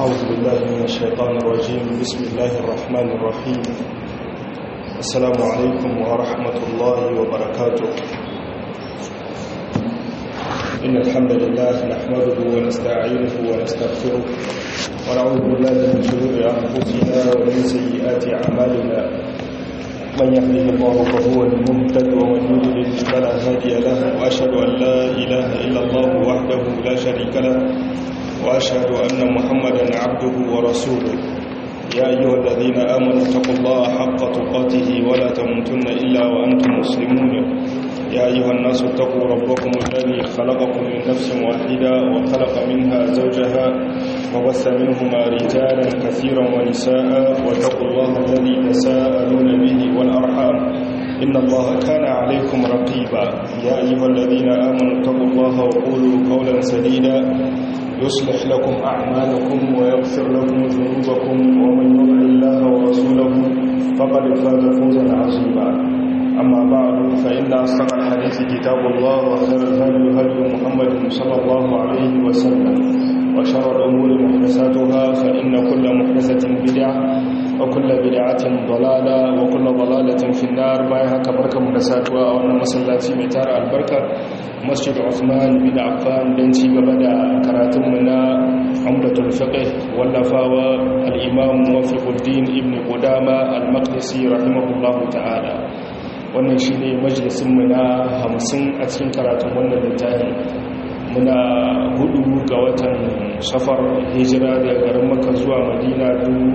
أعوذ بالله من الشيطان الرجيم بسم الله الرحمن الرحيم السلام عليكم ورحمة الله وبركاته إن الحمد لله نحمده ونستعينه ونستغفره ونعوذ بالله من شرور أنفسنا ومن سيئات أعمالنا من يهده الله فهو المهتد ومن يضلل فلا هادي له وأشهد أن لا إله إلا الله وحده لا شريك له وأشهد أن محمدا عبده ورسوله يا أيها الذين آمنوا اتقوا الله حق تقاته ولا تموتن إلا وأنتم مسلمون يا أيها الناس اتقوا ربكم الذي خلقكم من نفس واحدة وخلق منها زوجها وبث منهما رجالا كثيرا ونساء واتقوا الله الذي تساءلون به والأرحام إن الله كان عليكم رقيبا يا أيها الذين آمنوا اتقوا الله وقولوا قولا سديدا يصلح لكم أعمالكم ويغفر لكم ذنوبكم ومن يطع الله ورسوله فقد فاز فوزا عظيما أما بعد فإن أصدق الحديث كتاب الله وخير الهدي هدي محمد صلى الله عليه وسلم وشر الأمور محدثاتها فإن كل محدثة بدعة وكل بدعة ضلالة وكل ضلالة في النار بايها كبركة محدثاتها وأن مسلاتي متار البركة مسجد عثمان بن عفان دنسي ببدا كراتمنا عمدة الفقه واللفاوى الإمام موفق الدين ابن قدامة المقدسي رحمه الله تعالى wannan shi ne majalisunmu na hamsin a cikin karatun wannan littafi muna hudu ga watan safar hijira daga garin maka zuwa madina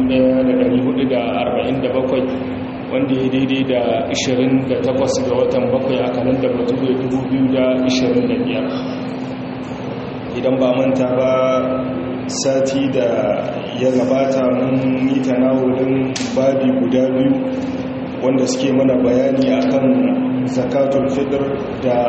1447 wanda ya daidai da 28 ga watan bakwai a kanan da batu 2025 idan ba manta ba sati da ya gabata mun yi tanawulin babi guda biyu wanda suke mana bayani akan zakatul fitr da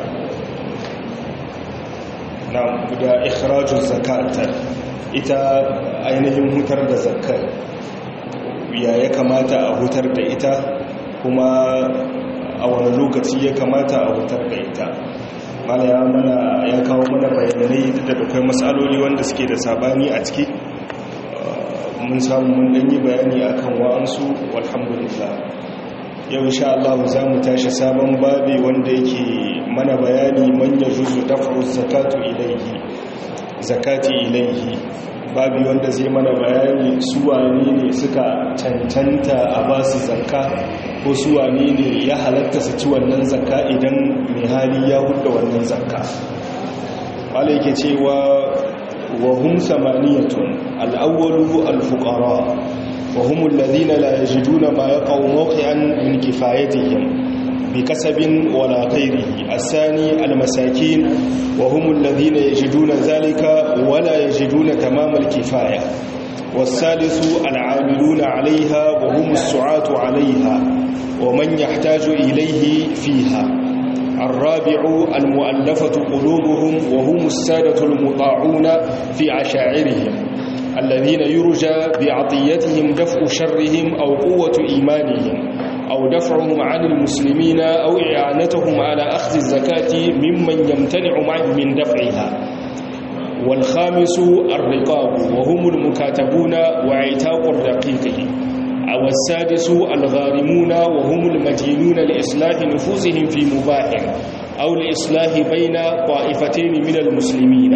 na da ikhrajul zakat ita ainihin hutar da zakat ya ya kamata a hutar da ita kuma a wani lokaci ya kamata a hutar da ita mala ya mana ya kawo mana bayanai da akwai matsaloli wanda suke da sabani a ciki mun samu mun danyi bayani akan wa'ansu walhamdulillah yau insha Allah za mu tashi sabon babi wanda yake mana bayani man yajuzu daf'u zakatu ilayhi zakati ilayhi babi wanda zai mana bayani su wane ne suka cancanta a ba su zakka ko su wane ne ya halatta su ci wannan zakka idan mai hali ya hudda wannan zakka wala yake cewa wa hum samaniyatun al-awwalu al-fuqara وهم الذين لا يجدون ما يقع موقعا من كفايتهم بكسب ولا غيره الثاني المساكين وهم الذين يجدون ذلك ولا يجدون تمام الكفاية والثالث العاملون عليها وهم السعاة عليها ومن يحتاج إليه فيها الرابع المؤلفة قلوبهم وهم السادة المطاعون في عشاعرهم الذين يرجى بعطيتهم دفع شرهم أو قوة إيمانهم أو دفعهم عن المسلمين أو إعانتهم على أخذ الزكاة ممن يمتنع من دفعها والخامس الرقاب وهم المكاتبون وعتاق الرقيق أو السادس الغارمون وهم المدينون لإصلاح نفوسهم في مباح أو لإصلاح بين طائفتين من المسلمين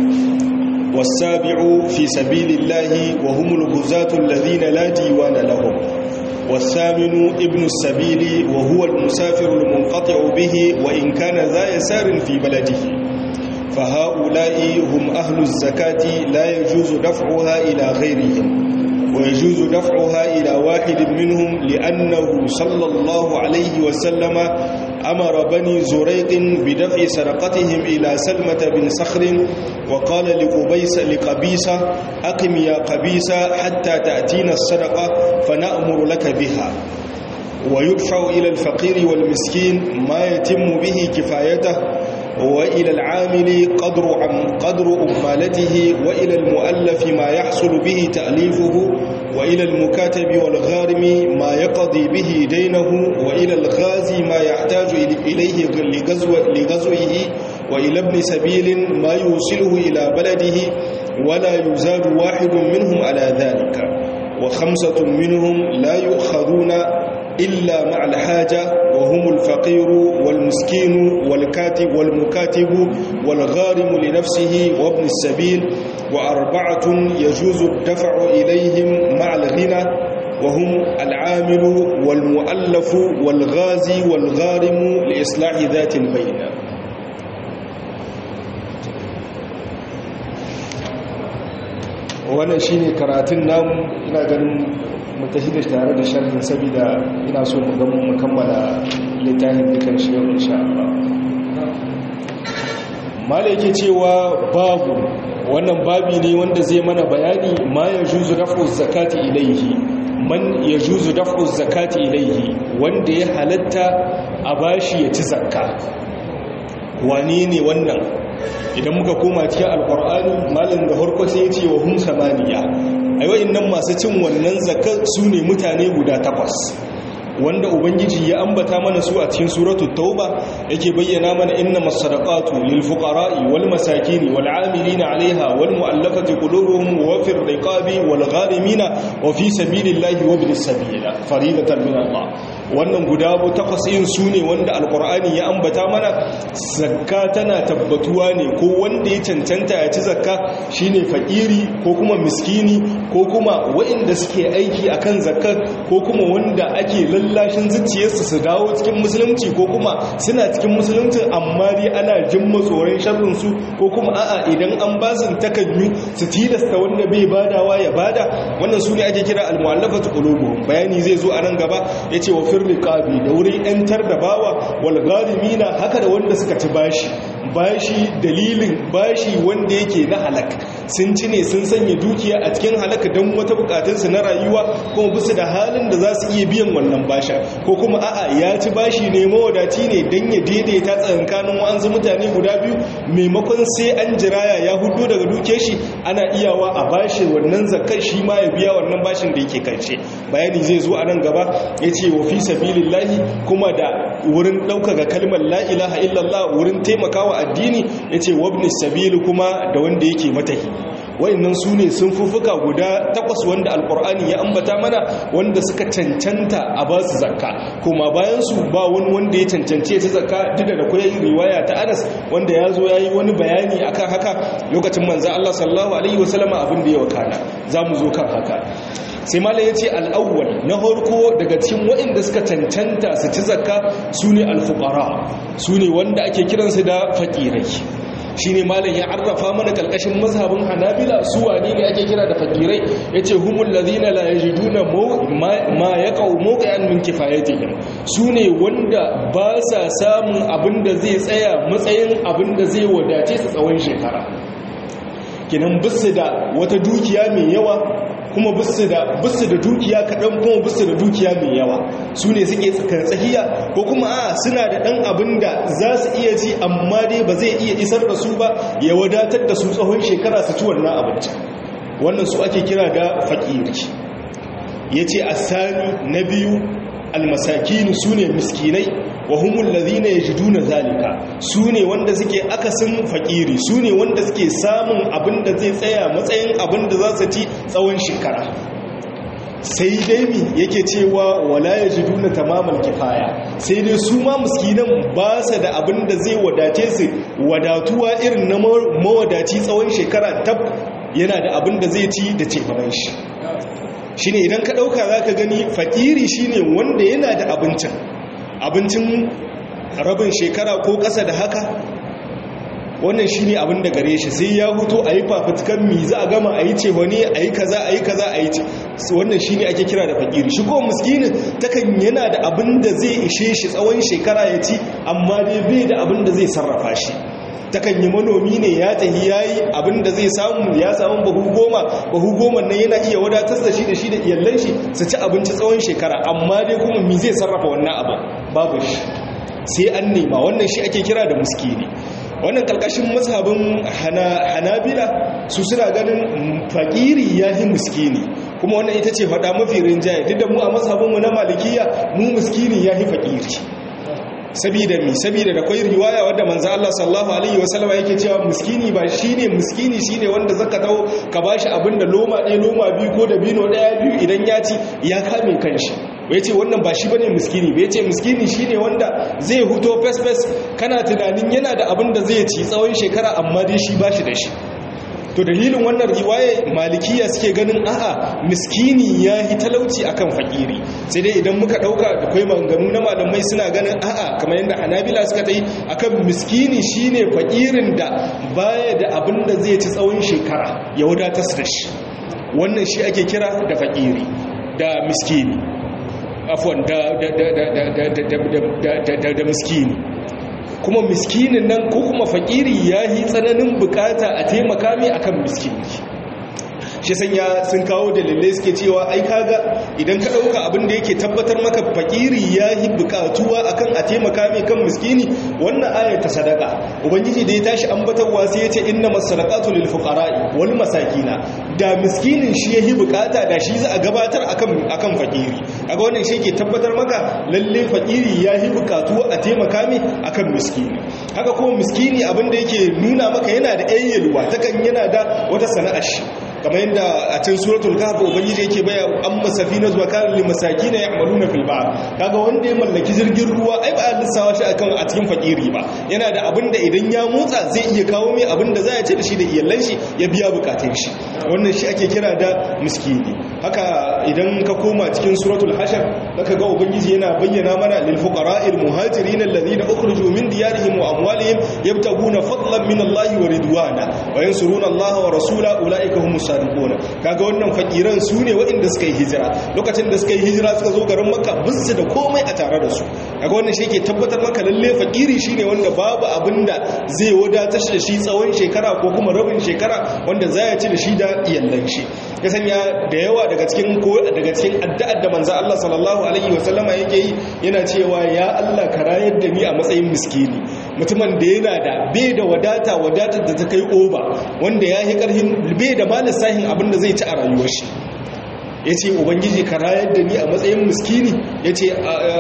والسابع في سبيل الله وهم الغزاة الذين لا ديوان لهم والثامن ابن السبيل وهو المسافر المنقطع به وإن كان ذا يسار في بلده فهؤلاء هم أهل الزكاة لا يجوز دفعها إلى غيرهم ويجوز دفعها إلى واحد منهم لأنه صلى الله عليه وسلم أمر بني زريق بدفع سرقتهم إلى سلمة بن صخر وقال لقبيس لقبيسة أقم يا قبيسة حتى تأتينا الصدقة فنأمر لك بها ويدفع إلى الفقير والمسكين ما يتم به كفايته وإلى العامل قدر عم قدر أمالته وإلى المؤلف ما يحصل به تأليفه وإلى المكاتب والغارم ما يقضي به دينه وإلى الغازي ما يحتاج إليه لغزو لغزوه وإلى ابن سبيل ما يوصله إلى بلده ولا يزاد واحد منهم على ذلك وخمسة منهم لا يؤخذون إلا مع الحاجة وهم الفقير والمسكين والكاتب والمكاتب والغارم لنفسه وابن السبيل وأربعة يجوز الدفع إليهم مع الغنى وهم العامل والمؤلف والغازي والغارم لإصلاح ذات البين wannan shine karatun namu ina ganin mutashi da tare da sharhin saboda ina so mu gamu mu kammala littafin dukan shi yau insha Allah mala yake cewa babu wannan babi ne wanda zai mana bayani ma yajuzu raf'u zakati ilayhi man yajuzu daf'u zakati ilayhi wanda ya halatta a bashi ya ci zakka wane ne wannan idan muka koma cikin alkur'ani malin da harko sai ya ce wa hum samaniya ai nan masu cin wannan zakar su ne mutane guda takwas wanda ubangiji ya ambata mana su a cikin suratul tauba yake bayyana mana inna masadaqatu lil fuqara'i wal masakin wal 'amilina 'alayha wal mu'allafati qulubuhum wa fir riqabi wal gharimina wa fi sabilillahi wa ibnis sabila faridatan min Allah wannan guda bu takwas yin su ne wanda alqur'ani ya ambata mana zakka tana tabbatuwa ne ko wanda ya cancanta ya ci zakka shine fakiri ko kuma miskini ko kuma waɗanda suke aiki akan zakkar ko kuma wanda ake lallashin zuciyarsu su dawo cikin musulunci ko kuma suna cikin musulunci amma dai ana jin matsoron sharrinsu ko kuma a'a idan an ba su takanyu su tilasta wanda bai badawa ya bada wannan su ne ake kira al-mu'allafatu qulubuhum bayani zai zo a nan gaba yace wa firriqabi da wurin yantar da bawa wal gharimina haka da wanda suka ci bashi bashi dalilin bashi wanda yake na halak sun ci ne sun sanya dukiya a cikin halaka don wata bukatunsu na rayuwa kuma bisu da halin da za su iya biyan wannan basha ko kuma a'a ya ci bashi ne mawadaci ne don ya daidaita tsakankanin wa'ansu mutane guda biyu maimakon sai an jiraya ya hudu daga duke shi ana iyawa a bashi wannan zakar shi ma ya biya wannan bashin da yake karshe bayani zai zo a nan gaba ya ce wa fi sabilillahi kuma da wurin ɗaukaka kalmar la ilaha illallah wurin taimakawa addini ya ce wabnis sabili kuma da wanda yake matahi wayannan su ne sun fufuka guda takwas wanda alkur'ani ya ambata mana wanda suka cancanta a ba su zakka kuma bayan su ba wani wanda ya cancance ta zakka duk da kuwa yin riwaya ta anas wanda ya zo ya yi wani bayani akan haka lokacin manzan allah sallallahu alaihi wasallama abin da ya wakana za mu zo kan haka sai mala ya ce al'awwal na harko daga cikin waɗanda suka cancanta su ci zakka su ne alfukara su ne wanda ake kiransu da faƙirai shi ne malam ya arrafa mana ƙarƙashin mazhabin hanabila su wane ne ake kira da faƙirai ya ce humul lazina la yajiduna ma ya ƙau mawqa'an min kifayatihim su ne wanda ba sa samun abin da zai tsaya matsayin abin da zai wadace su tsawon shekara kinan bisu da wata dukiya mai yawa kuma bisu da bisu da dukiya kaɗan kuma bisu da dukiya mai yawa su ne suke tsakiya ko kuma a suna da ɗan abin da za su iya ci amma dai ba zai iya isar da su ba ya wadatar da su tsawon shekara su ci wannan abinci wannan su ake kira da faƙiri ya ce a sani na biyu almasakini su ne miskinai wa humul ladhina yajiduna zalika sune wanda suke akasin fakiri sune wanda suke samun abin da zai tsaya matsayin abin da za su ci tsawon shekara sai dai mi yake cewa wala yajiduna tamamal kifaya sai dai su ma miskinan ba su da abin da zai wadace su wadatuwa irin na mawadaci tsawon shekara tab yana da abin da zai ci da cefanen shi shine idan ka dauka zaka gani fakiri shine wanda yana da abincin abincin rabin shekara ko ƙasa da haka wannan shi ne abin da gare shi sai ya huto a yi fafutukan mi za a gama a yi ce wani a yi kaza a yi kaza a yi wannan shi ne ake kira da fakiri shi ko muskinin takan yana da abin da zai ishe shi tsawon shekara ya ci amma dai bai da abin da zai sarrafa shi takan yi manomi ne ya tahi ya yi abin da zai samu ya samu bahu goma bahu goma nan yana iya wadatar da shi da shi da iyallan shi su ci abinci tsawon shekara amma dai kuma mi zai sarrafa wannan abu babu shi sai an nema wannan shi ake kira da muskini wannan kalkashin mazhabin hanabila su suna ganin fakiri ya yi muskini kuma wannan ita ce faɗa mafi rinjaye duk da mu a mazhabinmu na malikiya mu muskini ya yi fakiri sabida mi sabida da kwai riwaya wadda manzo Allah sallallahu alaihi wasallam yake cewa miskini ba shine miskini shine wanda zaka dawo ka bashi abinda loma ɗaya loma biyu ko da bino ɗaya biyu idan ya ci ya kame kanshi bai ce wannan ba shi bane miskini bai ce miskini shine wanda zai huto fes fes kana tunanin yana da abin da zai ci tsawon shekara amma dai shi bashi da shi to dalilin wannan riwaye malikiya suke ganin a'a miskini ya yi talauci akan fakiri sai dai idan muka dauka da kai maganganu na malamai suna ganin a'a kamar yadda hanabila suka ta yi akan miskini shine fakirin da baya da abin da zai ci tsawon shekara ya wadatar da shi wannan shi ake kira da fakiri da miskini afwan da da da da da da da miskini kuma miskinin nan ko kuma fakiri ya yi tsananin bukata a taimaka mai akan miskini shi sanya sun kawo dalilai suke cewa ai kaga idan ka dauka abin da yake tabbatar maka fakiri ya yi bukatuwa akan a taimaka mai kan miskini wannan ayar ta sadaka ubangiji da ya tashi ambatarwa sai ya ce inna masadaqatu lil fuqara'i wal masakina da miskinin shi ya yi bukata da shi za a gabatar akan akan fakiri kaga wannan shi ke tabbatar maka lalle fakiri ya yi bukatuwa a taimaka mai akan miskini haka kuma miskini abin da yake nuna maka yana da ayyalwa takan yana da wata sana'ar shi kamar yadda a cikin suratul kahf ubangiji yake baya an masafina zuwa kan lil masakin ya'maluna fil bahr kaga wanda ya mallaki jirgin ruwa ai ba a lissawa shi akan a cikin fakiri ba yana da abin da idan ya motsa zai iya kawo mai abin da za ya ci da shi da iyalan shi ya biya bukatun shi wannan shi ake kira da miskini haka idan ka koma cikin suratul hashar zaka ga ubangiji yana bayyana mana lil fuqara'il muhajirin alladhina ukhriju min diyarihim wa amwalihim yabtaguna fadlan min Allah wa ridwana wa yansuruna Allah wa rasula ulaika humus sadiquna kaga wannan fakiran su ne waɗanda suka yi hijira lokacin da suka yi hijira suka zo garin makka bisu da komai a tare da su kaga wannan shi ke tabbatar maka lalle fakiri shine wanda babu abinda zai wadatar da shi tsawon shekara ko kuma rabin shekara wanda za ya ci da shi da iyallan shi ya sanya da yawa daga cikin ko daga cikin addu'ar da manzo Allah sallallahu alaihi wasallama yake yi yana cewa ya Allah ka rayar da ni a matsayin miskini mutumin da yana da bai da wadata wadatar da ta kai oba wanda ya yi karhin bai da ma lissahin abin da zai ci a rayuwar shi ya ce ubangiji ka rayar da ni a matsayin miskini ya ce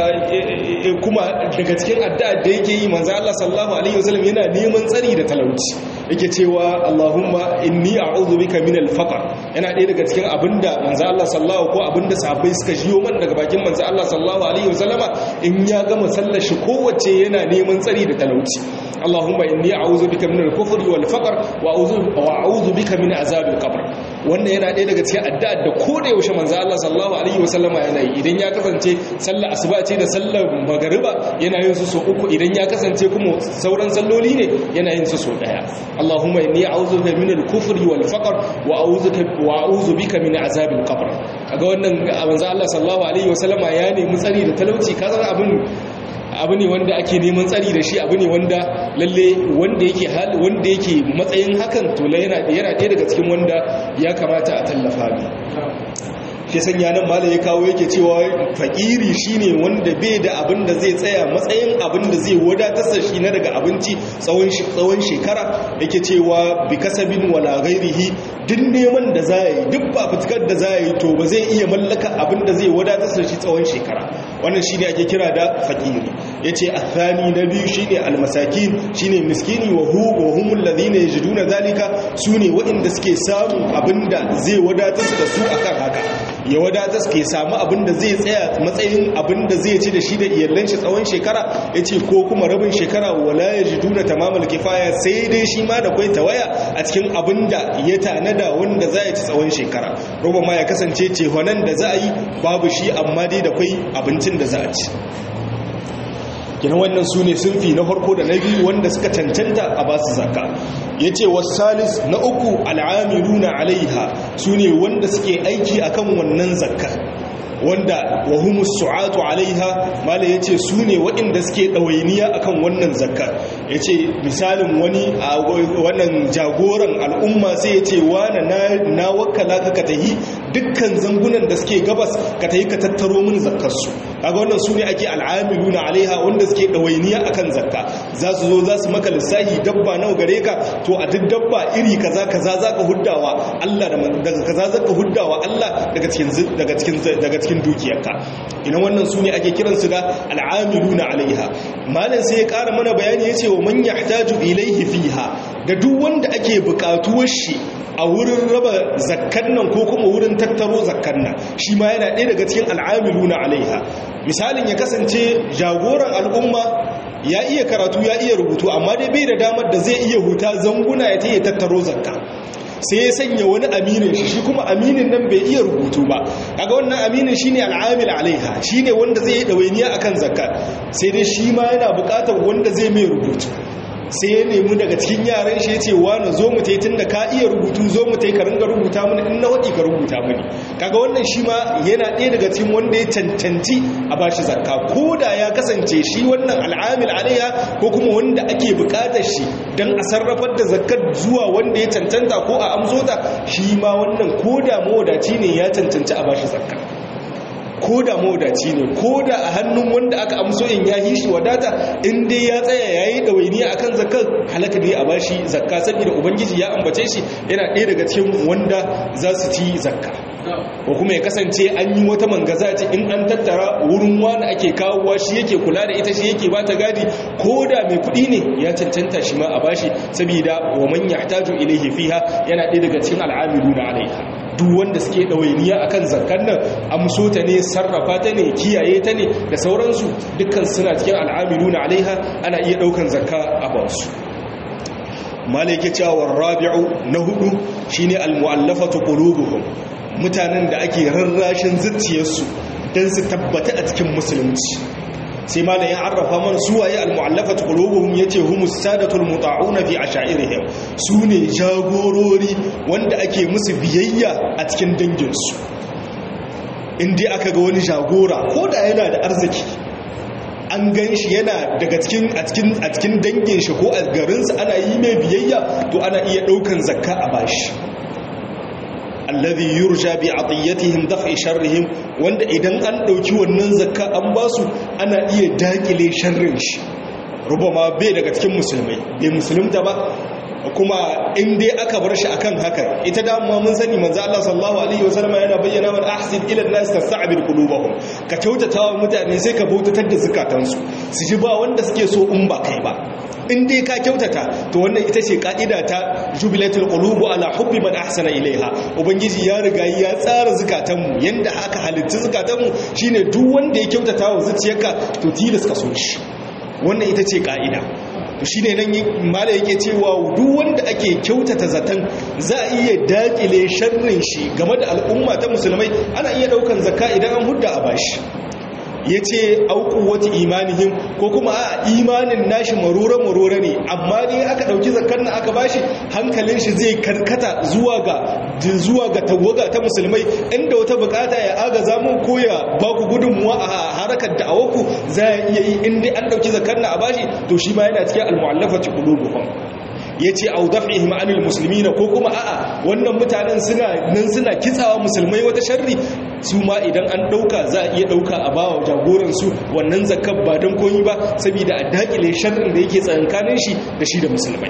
kuma daga cikin addu'ar da yake yi manzo Allah sallallahu alaihi wasallam yana neman tsari da talauci yake cewa Allahumma inni a'udhu bika min al-faqr yana ɗaya daga cikin abinda manzo Allah sallallahu ko abinda sahabbai suka jiyo man daga bakin manzo Allah sallallahu alaihi wasallama in ya gama sallar shi kowace yana neman tsari da talauci Allahumma inni a'udhu bika min al-kufri wal faqr wa a'udhu wa a'udhu bika min azab al-qabr wannan yana ɗaya daga cikin addu'ar da ko da yaushe manzo Allah sallallahu alaihi wasallama yana yi idan ya kasance sallar asuba ce da sallar magariba yana yin su so uku idan ya kasance kuma sauran salloli ne yana yin su so daya Allahumma inni a'udhu bika min al-kufri wal faqr wa a'udhu wa a'udhu bika min azab al-qabr kaga wannan manzo Allah sallallahu alaihi wasallama ya nemi tsari da talauci kaza abin abu ne wanda ake neman tsari da shi abu ne wanda lalle wanda yake wanda yake matsayin hakan to yana yana ɗaya daga cikin wanda ya kamata a tallafa ne shi sanya nan malam ya kawo yake cewa fakiri shine wanda bai da abin da zai tsaya matsayin abin da zai wadatar da shi na daga abinci tsawon tsawon shekara yake cewa bi kasabin wala ghairihi duk neman da za yi duk ba fitkar da za yi to ba zai iya mallaka abin da zai wadatar da shi tsawon shekara wannan shine ake kira da fakiri yace athani na biyu shine almasakin shine miskini wa hu wa humul ladina yajiduna zalika sune waɗanda suke samun abinda zai wadatar da su akan haka ya wadatar ke samu abinda zai tsaya matsayin abinda zai ci da shi da iyalan shi tsawon shekara yace ko kuma rabin shekara wala yajiduna tamamal kifaya sai dai shi ma da kai tawaya a cikin abinda ya tanada wanda za ya ci tsawon shekara roba ma ya kasance cehonan da za a yi babu shi amma dai da kai abincin da za a ci kina wannan su ne sunfi na farko da na biyu wanda suka cancanta a ba su zaka ya ce wasalis na uku al'amiruna alaiha su ne wanda suke aiki akan wannan zakka wanda wahumus su'atu alaiha mala yace su ne waɗanda suke ɗawainiya akan wannan zakka yace misalin wani a wannan jagoran al'umma sai yace wani na wakala ka ka tahi dukkan zangunan da suke gabas ka tahi ka tattaro min zakkar su kaga wannan su ne ake al'amiluna alaiha wanda suke ɗawainiya akan zakka za su zo za su maka lissahi dabba nawa gare ka to a duk dabba iri kaza kaza zaka huddawa Allah daga kaza zaka huddawa Allah daga cikin daga cikin daga cikin cikin dukiyarka ina wannan su ne ake kiransu da al'amiluna alaiha malam sai ya ƙara mana bayani ya ce wa man yahtaju ilaihi fiha da duk wanda ake buƙatuwar shi a wurin raba zakkan nan ko kuma wurin tattaro zakkan nan shi ma yana ɗaya daga cikin al'amiluna alaiha misalin ya kasance jagoran al'umma ya iya karatu ya iya rubutu amma dai bai da damar da zai iya huta zanguna ya ta iya tattaro zakka sai ya sanya wani aminin shi shi kuma aminin nan bai iya rubutu ba kaga wannan aminin shine al'amil alaiha shine wanda zai yi dawainiya akan zakka sai dai shi ma yana buƙatar wanda zai mai rubutu sai ya nemi daga cikin yaran shi ya ce wani zo mu tai tunda ka iya rubutu zo mu tai ka ringa rubuta mini in na waɗi ka rubuta mini kaga wannan shi ma yana ɗaya daga cikin wanda ya cancanci a bashi zakka ko da ya kasance shi wannan al'amil alaiha ko kuma wanda ake buƙatar shi don a sarrafar da zakkar zuwa wanda ya cancanta ko a amso ta shi ma wannan ko da mawadaci ne ya cancanci a bashi zakka ko da mawadaci ne ko da a hannun wanda aka amso in ya yi shi wadata in dai ya tsaya ya yi ɗawainiya a kan zakar halaka ne a bashi zakka saboda ubangiji ya ambace shi yana ɗaya daga cikin wanda za su ci zakka ko kuma ya kasance an yi wata mangaza ce in an tattara wurin wani ake kawowa shi yake kula da ita shi yake ba ta gadi ko da mai kuɗi ne ya cancanta shi ma a bashi saboda wa man yahtaju ilayhi fiha yana ɗaya daga cikin al'amiluna alaiha duk wanda suke ɗawainiya akan zakkan nan amso ta ne sarrafa ta ne kiyaye ta ne da sauransu dukkan suna cikin al'amilu na alaiha ana iya ɗaukan zakka a bansu malaike cewa rabi'u na hudu shine almu'allafatu qulubuhum mutanen da ake rarrashin zuciyarsu don su tabbata a cikin musulunci sai malam ya arrafa man suwaye almu'allafatu qulubuhum yace humus sadatul muta'una fi ashairihim sune jagorori wanda ake musu biyayya a cikin danginsu indai aka ga wani jagora ko da yana da arziki an gan shi yana daga cikin a cikin a cikin dangin shi ko a garinsa ana yi mai biyayya to ana iya daukan zakka a bashi alladhi yurja bi atiyatihim daf'i sharrihim wanda idan an dauki wannan zakka an basu ana iya dakile sharrin shi rubama bai daga cikin musulmai bai musulunta ba kuma in dai aka bar shi akan haka ita da amma mun sani manzo Allah sallallahu alaihi wasallam yana bayyana man ahsin ila an-nas tasta'bid qulubahum ka kyautata wa mutane sai ka bautatar da zakatansu su ji ba wanda suke so in ba kai ba in dai ka kyautata to wannan ita ce ka'ida ta jubilatul qulubu ala hubbi man ahsana ilaiha ubangiji ya riga ya tsara zukatanmu yanda aka halitta zukatanmu shine duk wanda ya kyautata wa zuciyarka to tilas ka so shi wannan ita ce ka'ida to shine nan mala yake cewa duk wanda ake kyautata zaton za a iya dakile sharrin shi game da al'umma ta musulmai ana iya daukan zakka idan an hudda a bashi ya ce auku wata imanihim ko kuma a imanin nashi marora-marora ne amma ne aka ɗauki zakar na aka bashi hankalin shi zai karkata zuwa ga zuwa ga tawaga ta musulmai inda wata bukata ya aga zamun ko ya ba ku gudunmuwa a harakar da awaku za a iya yi inda an ɗauki zakar na a bashi to shi ma yana cikin almu'allafati qulubuhum ya ce au daf'ihim anil muslimina ko kuma a'a wannan mutanen suna nan suna kitsawa musulmai wata sharri su ma idan an dauka za a iya dauka a bawa jagoran su wannan zakar ba don koyi ba saboda a dakile sharrin da yake tsakankanin shi da shi da musulmai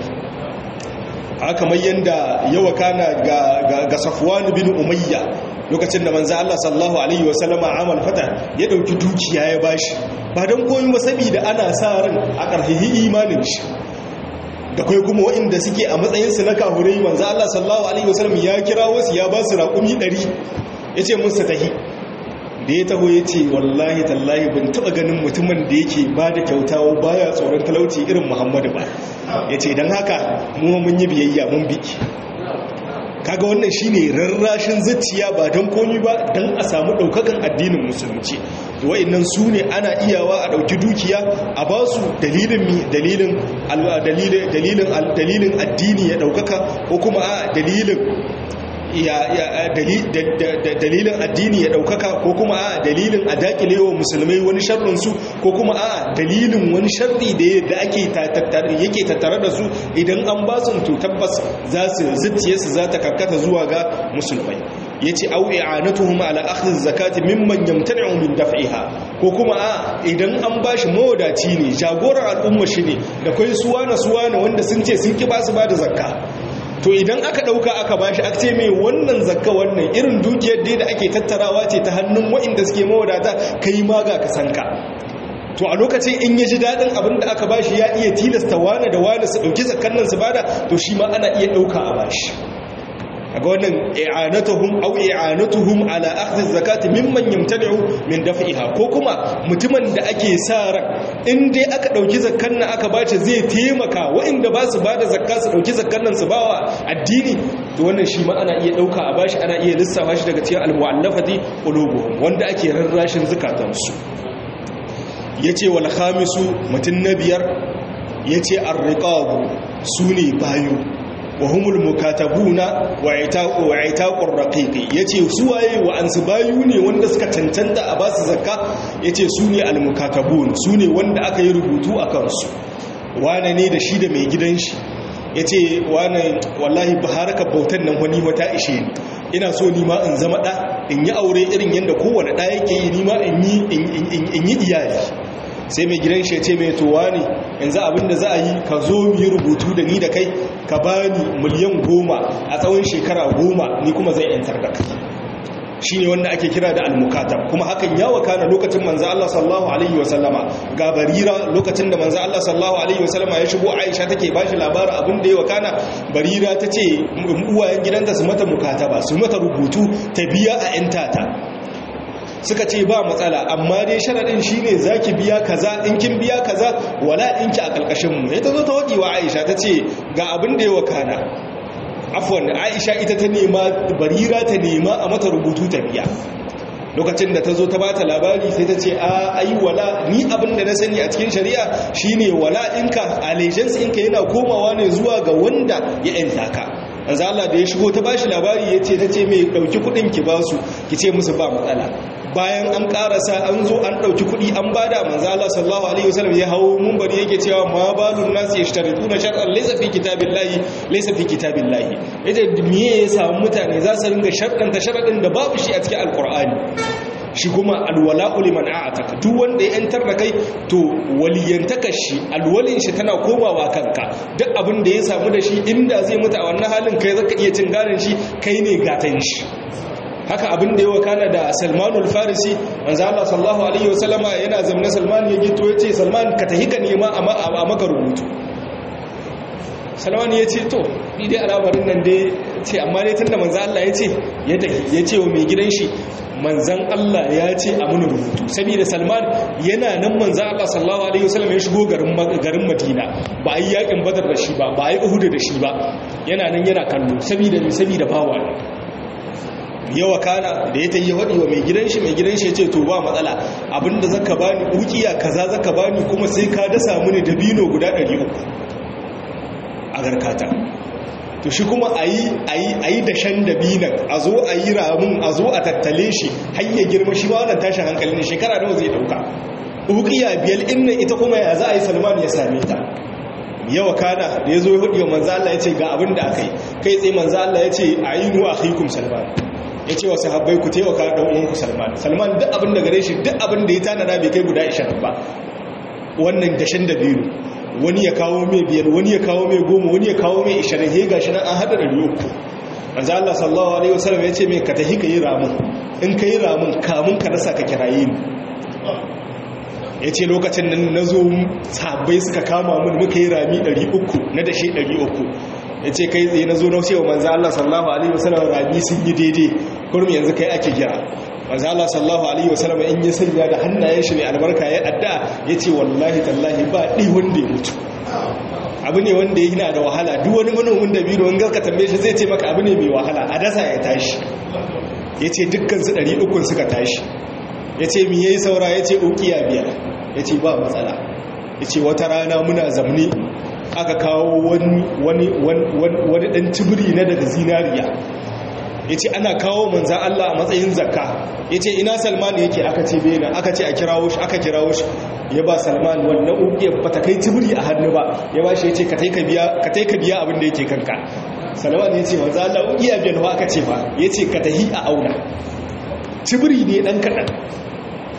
haka mai yanda yawa kana ga ga Safwan bin Umayya lokacin da manzo Allah sallallahu alaihi wasallama amal fata ya dauki dukiya ya bashi ba don koyi ba saboda ana sa ran a karhihi imanin shi da kai kuma waɗanda suke a matsayinsu na kahurai manzo Allah sallallahu alaihi wasallam ya kira wasu ya ba su raƙumi 100 yace musu tahi da ya taho yace wallahi tallahi ban taba ganin mutumin da yake ba da kyautawa baya tsoron talauci irin Muhammadu ba yace dan haka mu mun yi biyayya mun biki kaga wannan shine rarrashin zuciya ba don komi ba don a samu daukakan addinin musulunci to wayannan su ne ana iyawa a dauki dukiya a ba su dalilin mi dalilin dalilin dalilin addini ya daukaka ko kuma a dalilin ya dalilin addini ya daukaka ko kuma a dalilin a dakilewa musulmai wani sharrinsu ko kuma a dalilin wani sharri da ake yake tattare da su idan an ba su to tabbas za su zuciye su za ta karkata zuwa ga musulmai ya ce au i'anatuhum ala akhdhi zakati mimman yamtani'u min daf'iha ko kuma a idan an bashi mawadaci ne jagoran al'umma shi ne da kai suwana suwana wanda sun ce sun ki ba su ba da zakka to idan aka ɗauka aka bashi aka ce mai wannan zakka wannan irin dukiyar dai da ake tattarawa ce ta hannun wa'inda suke mawadata kai ma ga ka sanka to a lokacin in ya ji daɗin abin da aka bashi ya iya tilasta wane da wane su ɗauki zakkan nan su bada to shi ma ana iya ɗauka a bashi ga wannan i'anatuhum aw i'anatuhum ala akhdhi zakati mimman yamtani'u min daf'iha ko kuma mutumin da ake sa ran in dai aka dauki zakkan nan aka bace zai taimaka waɗanda ba su bada zakka su dauki zakkan nan su bawa addini to wannan shi ma ana iya dauka a bashi ana iya lissafa shi daga cikin al-mu'allafati qulubuhum wanda ake rarrashin zakatansu yace wal khamisu mutun na biyar yace ar-riqabu sune bayu wa humul mukatabuna wa itaqu wa itaqur raqiqi yace su waye wa ansu bayu ne wanda suka cancanta a basu zakka yace su ne al mukatabun su ne wanda aka yi rubutu a kansu wane ne da shi da mai gidan shi yace wane wallahi baharaka bautan nan wani wata ishe ni ina so ni ma in zama da in yi aure irin yanda kowane da yake yi ni ma in yi in yi iyali sai mai gidan shi ya ce mai towa ne yanzu abinda za a yi ka zo mu yi rubutu da ni da kai ka ba ni miliyan goma a tsawon shekara goma ni kuma zai yantar da kai shi ne wanda ake kira da almukatab kuma hakan ya wakana lokacin manzo Allah sallallahu alaihi wasallama ga barira lokacin da manzo Allah sallallahu alaihi wasallama ya shigo Aisha take bashi labarin abin da ya wakana barira tace uwayen gidanta su mata mukataba su mata rubutu ta biya a yantata suka ce ba matsala amma dai sharaɗin shi ne za ki biya kaza in kin biya kaza wala in ki a ƙarƙashinmu ya ta zo ta waɗi wa aisha ta ce ga abin da ya wakana afon aisha ita ta nema barira ta nema a mata rubutu ta biya lokacin da ta zo ta bata labari sai ta ce a ayi wala ni abin da na sani a cikin shari'a shine wala inka allegiance inka yana komawa ne zuwa ga wanda ya yanta ka manzo Allah da ya shigo ta bashi labari yace tace mai dauki kudin ki basu ki ce musu ba matsala bayan an karasa an zo an dauki kudi an bada manzo Allah sallallahu alaihi wasallam ya hawo munbari yake cewa ma balun nas yashtarituna shar'an laysa fi kitabillahi laysa fi kitabillahi yace me ya samu mutane za su ringa sharɗanta sharadin da babu shi a cikin alqur'ani shi kuma alwala'u liman a'ataka duk wanda ya yantar da kai to waliyantaka shi alwalin shi tana komawa kanka duk abin da ya samu da shi inda zai mutu a wannan halin kai zaka iya cin garin shi kai ne gatan shi haka abin da ya wakana da Salmanul Farisi manzo Allah sallallahu alaihi wasallama yana zamna Salman ya gito yace Salman ka tahi ka nema a maka rubutu Salman ya ce to ni dai al'amarin nan dai ce amma dai tunda manzo Allah ya ce ya tahi ya ce wa mai gidan shi manzan Allah ya ce a muni rubutu saboda Salman yana nan manzan Allah sallallahu alaihi wasallam ya shigo garin garin Madina ba a yi yakin Badar da shi ba ba a yi Uhud da shi ba yana nan yana kallo saboda saboda bawa yawa kana da ya tayi hadi wa mai gidan shi mai gidan shi ya ce to ba matsala abinda zaka bani ukiya kaza zaka bani kuma sai ka dasa mini dabino guda 300 a garkata to shi kuma a yi dashen dabinan a zo a yi ramun a zo a tattale shi hanyar girma shi ba wannan tashin hankali ne shekara nawa zai dauka ukiya biyar inna ita kuma ya za a yi salman ya same ta yawa kana da ya zo ya hudu manzo Allah ya ce ga abin da aka yi kai tsaye manzo Allah ya ce a yi nuwa akhikum salman ya ce wa sahabbai ku taimaka da uwanku salman salman duk abin da gare shi duk abin da ya tanada bai kai guda 20 ba wannan dashen dabiru wani ya kawo mai biyar wani ya kawo mai goma wani ya kawo mai ishirin he gashi nan an hada da uku manzo Allah sallallahu alaihi wasallam ya ce mai ka tahi ka yi ramun in ka yi ramun kamun ka rasa ka kiraye ni ya ce lokacin nan na zo sabbai suka kama mun muka yi rami 300 na dashe 300 ya ce kai tsaye na zo na cewa manzo Allah sallallahu alaihi wasallam rami sun yi daidai kurmi yanzu kai ake kira manzo Allah sallallahu alaihi wasallam in ya sanya da hannayen shi mai albarka ya adda yace wallahi tallahi ba di wanda ya mutu abu ne wanda yana da wahala duk wani manomin da biyu wanda ka tambaye shi zai ce maka abu ne mai wahala a dasa ya tashi yace dukkan su 300 suka tashi yace me yayi saura yace ukiya biyar yace ba matsala yace wata rana muna zamne aka kawo wani wani wani dan tibiri na daga zinariya ya ce ana kawo manzan Allah a matsayin zakka ya ce ina salman yake aka ce bena aka ce a kirawo shi aka kirawo shi ya ba salman wannan ugiyar ba ta kai tibiri a hannu ba ya ba shi ya ce ka tai ka biya abin da yake kanka salman ya ce manzan Allah ugiya biyan ba aka ce ba ya ce ka tahi a auna tibiri ne dan kaɗan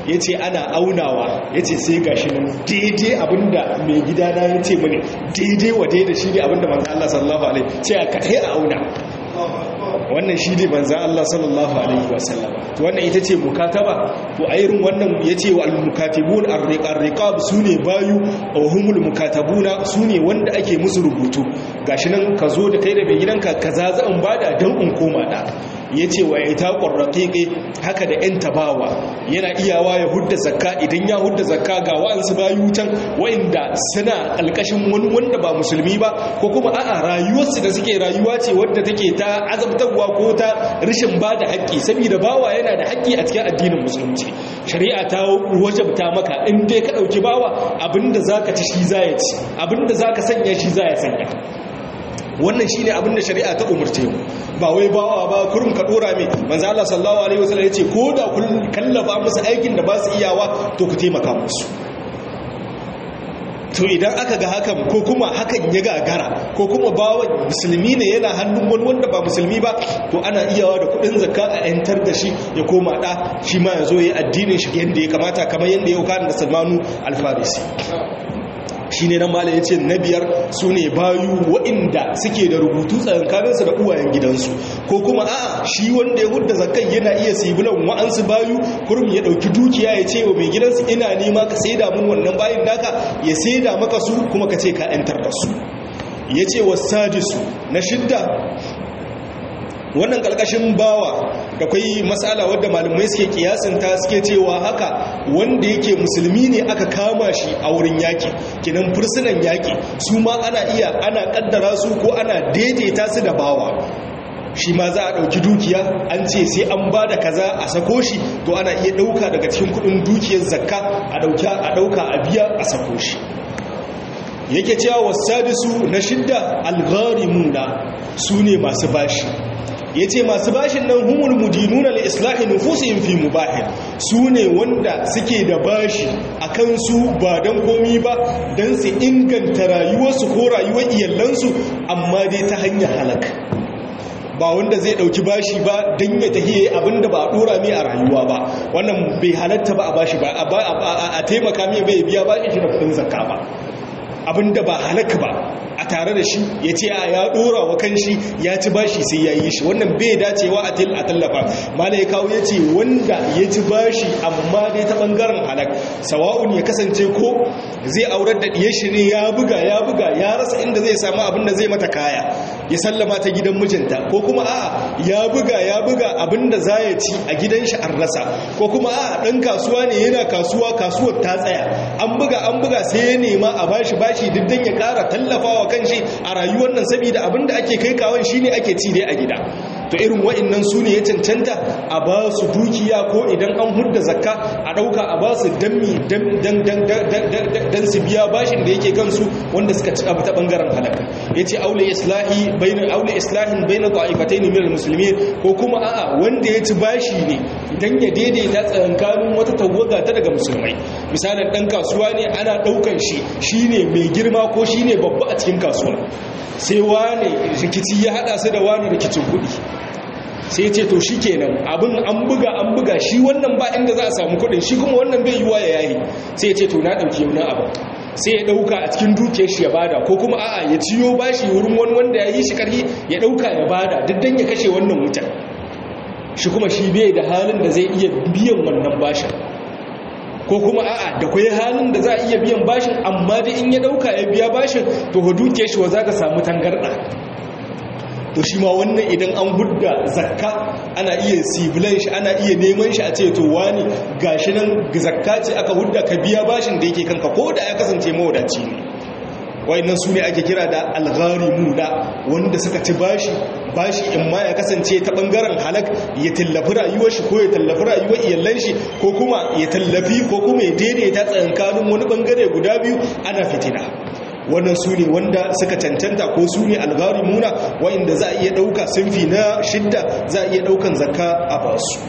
ya ce ana aunawa ya ce sai ga shi nan daidai abinda mai gidana ya ce mani daidai wa daidai shi ne abinda manzan Allah sallallahu alaihi ce a kai a auna wannan shi ne manzan Allah sallallahu alaihi wasallam to wannan ita ce mukataba to a irin wannan ya ce wa al-mukatibun ar-riqab su ne bayu wa humul mukatabuna su ne wanda ake musu rubutu gashi nan ka zo da kai da mai gidanka kaza za in bada dan in koma da ya ce wa ita ƙwarraƙiƙe haka da 'yan tabawa yana iyawa ya hudda zakka idan ya hudda zakka ga wa'ansu bayu can wa'inda suna ƙalƙashin wani wanda ba musulmi ba ko kuma a'a rayuwarsu da suke rayuwa ce wadda take ta azabtarwa ko ta rashin ba da haƙƙi saboda bawa yana da haƙƙi a cikin addinin musulunci shari'a ta wajabta maka in dai ka ɗauki bawa abinda za ka ci shi za ya ci abinda za ka sanya shi za ya sanya wannan shine abin da shari'a ta umurce mu ba wai bawa ba kurum ka dora mai manzo Allah sallallahu alaihi wasallam yace ko da kun kallafa musu aikin da ba su iyawa to ku taimaka musu to idan aka ga hakan ko kuma hakan ya gagara ko kuma bawa musulmi ne yana hannun wani wanda ba musulmi ba to ana iyawa da kudin zakka a yantar da shi ya koma da shi ma ya zo ya addinin shi yadda ya kamata kamar yadda ya kana da Salmanu al-Farisi shi ne nan malam ya ce na biyar su ne bayu waɗanda suke da rubutu tsakankaninsu da uwayen gidansu ko kuma a shi wanda ya hudda zakai yana iya sibilan wa'ansu bayu kurum ya ɗauki dukiya ya ce wa mai gidansu ina nema ka saida mun wannan bayin naka ya saida maka su kuma ka ce ka 'yantar da su ya ce wasajisu na shidda wannan kalkashin bawa da kwai matsala wadda malamai suke kiyasinta suke cewa haka wanda yake musulmi ne aka kama shi a wurin yaki kinan fursunan yaki su ma ana iya ana kaddara su ko ana daidaita su da bawa shi ma za a ɗauki dukiya an ce sai an ba da kaza a sako shi to ana iya ɗauka daga cikin kudin dukiyar zakka a ɗauka a biya a sako shi yake cewa wasadisu na shidda algharimuna su ne masu bashi ya ce masu bashin nan humul mudinuna li islahi nufusihim fi mubahin su ne wanda suke da bashi a kansu ba don komi ba don su inganta rayuwarsu ko rayuwar iyalansu amma dai ta hanyar halaka ba wanda zai dauki bashi ba don ya tahiye abinda ba a dora mai a rayuwa ba wannan bai halatta ba a bashi ba a taimaka mai bai biya ba shi da kudin zakka ba abinda ba halaka ba a tare da shi ya ce a ya dora wa kan shi ya ci bashi sai ya yi shi wannan bai dacewa a til a tallafa mala ya kawo ya ce wanda ya ci bashi amma dai ta bangaren halak sawa'un ya kasance ko zai aurar da ɗiyar shi ne ya buga ya buga ya rasa inda zai samu abin da zai mata kaya ya sallama ta gidan mijinta ko kuma a ya buga ya buga abin da za ya ci a gidan shi an rasa ko kuma a ɗan kasuwa ne yana kasuwa kasuwar ta tsaya an buga an buga sai ya nema a bashi bashi duk ya ƙara tallafawa kan shi a rayuwar nan saboda abinda ake kai kawon shi ne ake ci dai a gida to irin wa'annan su ne ya cancanta a ba su dukiya ko idan an hudda zakka a ɗauka a ba su dammi dan su biya bashin da yake kansu wanda suka ci abu ta ɓangaren halaka ya ce aule islahi bainar aule islahin bainar ta'ifatai ne milar musulmi ko kuma a'a wanda ya ci bashi ne dan ya daidaita tsakankanin wata tawaga ta daga musulmai misalin ɗan kasuwa ne ana ɗaukan shi shine mai girma ko shine babba a cikin kasuwa sai wane rikici ya hada su da wane rikicin kudi sai ce to shi kenan abin an buga an buga shi wannan ba inda za a samu kudin shi kuma wannan bai yiwa ya yayi sai ce to na dauke wani abu sai ya dauka a cikin dukiyar shi ya bada ko kuma a'a ya ciyo bashi wurin wani wanda ya yi shi karhi ya dauka ya bada duk dan ya kashe wannan wutar shi kuma shi bai da halin da zai iya biyan wannan bashin ko kuma a'a da kwai halin da za a iya biyan bashin amma da in ya dauka ya biya bashin to duke shi wa za ka samu tangarda to shi ma wannan idan an hudda zakka ana iya sibilan shi ana iya neman shi a ce to wani gashi nan zakka ce aka hudda ka biya bashin da yake kanka ko da ya kasance mawadaci ne wayannan su ne ake kira da algharimuna wanda suka ci bashi bashi in ma ya kasance ta bangaren halak ya tallafi rayuwar shi ko ya tallafi rayuwar iyalan shi ko kuma ya tallafi ko kuma ya daidaita tsakankanin wani bangare guda biyu ana fitina wannan su ne wanda suka cancanta ko su ne algharimuna wayanda za a iya dauka sunfi na shidda za a iya daukan zakka a basu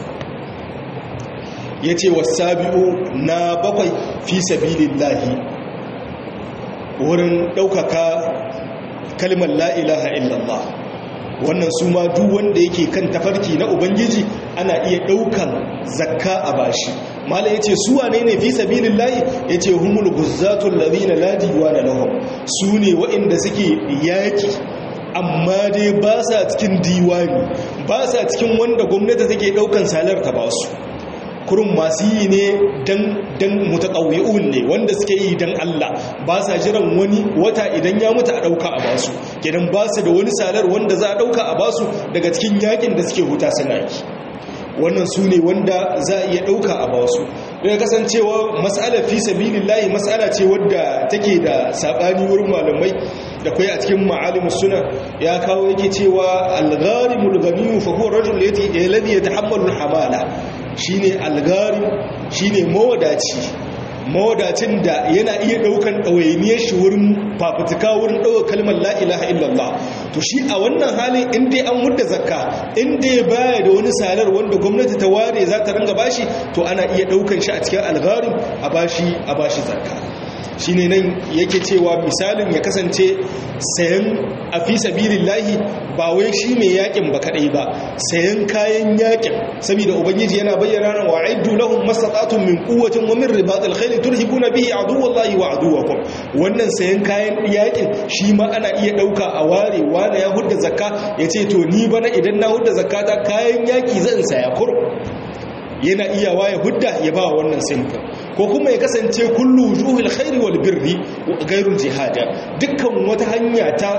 yace wasabi'u na bakwai fi sabilillahi wurin ɗaukaka kalmar la'ilaha illallah wannan su ma duk wanda yake kan tafarki na ubangiji ana iya ɗaukan zakka a bashi mala yace su wane ne fi sabilillahi yace humul guzzatul ladina la diwana lahum su ne waɗanda suke yaki amma dai ba sa cikin diwani ba sa cikin wanda gwamnati take ɗaukan salar ta ba su kurun masu yi ne dan mutaƙawi'un ne wanda suke yi dan Allah ba sa jiran wani wata idan ya mutu a ɗauka a basu gidan ba su da wani salar wanda za a ɗauka a basu daga cikin yakin da suke huta suna yi wannan su ne wanda za a iya ɗauka a basu daga kasancewa mas'alar fi sabilillahi mas'ala ce wadda take da saɓani wurin malamai da kai a cikin ma'alimus suna ya kawo yake cewa al-gharimul ghaniyu fa huwa rajul alladhi yatahammalu al-hamala shine al-gharim shine mawadaci mawadacin da yana iya daukan ɗawainiyar shi wurin fafutuka wurin ɗaukar kalmar la ilaha illallah to shi a wannan halin inda an mudda zakka inda ya baya da wani salar wanda gwamnati ta ware za ta ringa bashi to ana iya daukan shi a cikin algarin a bashi a bashi zakka shine nan yake cewa misalin ya kasance sayan a fi sabilillahi ba wai shi mai yakin ba kadai ba sayan kayan yakin saboda ubangiji yana bayyana nan wa'iddu lahum mastata'tum min quwwatin wa min ribatil khayl turhibuna bihi aduwallahi wa aduwakum wannan sayan kayan yakin shi ma ana iya dauka a ware wanda ya hudda zakka yace to ni bana idan na hudda zakata kayan yaki zan saya kur yana iya waye hudda ya ba wannan sinfin ko kuma ya kasance kullu wujuhul khairi wal birri gairul jihada dukkan wata hanya ta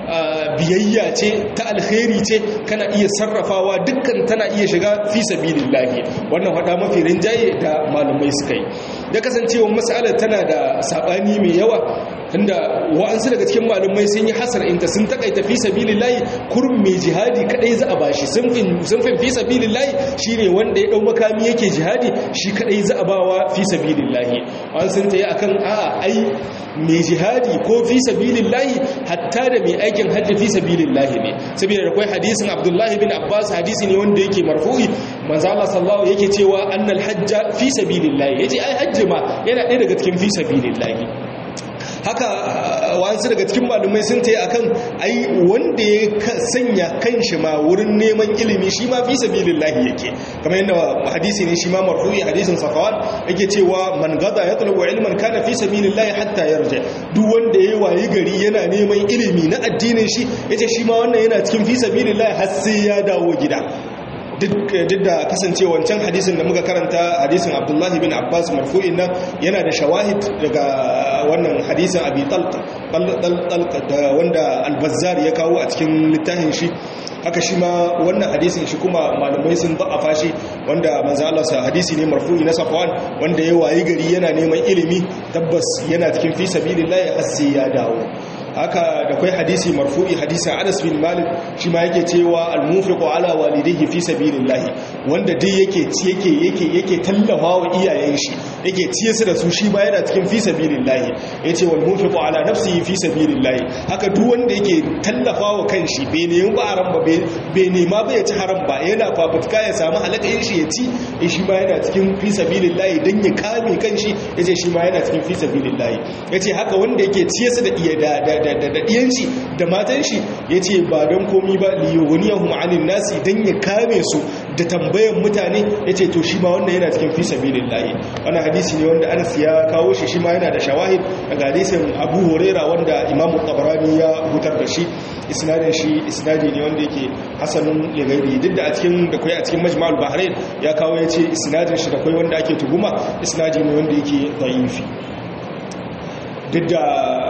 biyayya ce ta alkhairi ce kana iya sarrafawa dukkan tana iya shiga fi sabilillahi wannan hada mafi rinjaye da malumai suka yi da kasancewa mas'alar tana da sabani mai yawa tunda wa'ansu daga cikin malumai sun yi hasar inta sun takaita fi sabilillahi kurum mai jihadi kadai za a bashi sunfin sunfin fi sabilillahi shine wanda ya dau makami yake jihadi shi kadai za a bawa fi sabilillahi an sun tayi akan a'a ai mai jihadi ko fi sabilillahi hatta da mai aikin hajji fi sabilillahi ne saboda da kai hadisin Abdullahi bin Abbas hadisi ne wanda yake marfu'i manzo Allah sallallahu yake cewa annal hajja fi sabilillahi yace ai hajji ma yana ɗaya daga cikin fi sabilillahi haka wasu daga cikin malumai sun ta yi akan ai wanda ya sanya kanshi ma wurin neman ilimi shi ma fi sabilillahi yake kamar yadda hadisi ne shi ma marfu'i hadisin safawan yake cewa man gada ya talabu ilman kana fi sabilillahi hatta yarja duk wanda ya wayi gari yana neman ilimi na addinin shi yace shi ma wannan yana cikin fi sabilillahi har sai ya dawo gida duk da kasance wancan hadisin da muka karanta hadisin abdullahi bin abbas marfu'in nan yana da shawahid daga wannan hadisin abi talq da wanda albazar ya kawo a cikin littafin shi haka shi ma wannan hadisin shi kuma malamai sun da'afa shi wanda manzo Allah sa hadisi ne marfu'i na safwan wanda ya wayi gari yana neman ilimi tabbas yana cikin fi sabilillah har sai ya dawo haka da kai hadisi marfu'i hadisin Anas bin Malik shi ma yake cewa al-munfiqu ala walidayhi fi sabilillah wanda dai yake ci yake yake yake tallafa wa iyayen shi yake ciye su da su shi ba yana cikin fi sabilillah yace wal munfiqu ala nafsihi fi sabilillah haka duk wanda yake tallafa wa kanshi bai nemi ba haram ba bai nema ba ya ci haram ba yana fafutuka ya samu halakayin shi ya ci shi ma yana cikin fi sabilillah dan ya kame kanshi yace shi ma yana cikin fi sabilillah yace haka wanda yake ciye su da iya da da ɗiyanci da matan shi ya ce ba don komi ba liyoniyahun ma'anin nasi don ya kame su da tambayan mutane ya ce to shi ma wanda yana cikin fi sabilin layi wani hadisi ne wanda anas ya kawo shi shi ma yana da shawahid daga hadisin abu horera wanda imamu tabarani ya hutar da shi isnadin shi isnadi ne wanda yake hasanun ligairi duk da a cikin da kwai a cikin majma'ul bahrain ya kawo ya ce isnadin shi da kwai wanda ake tuhuma isnadi ne wanda yake da'ifi duk da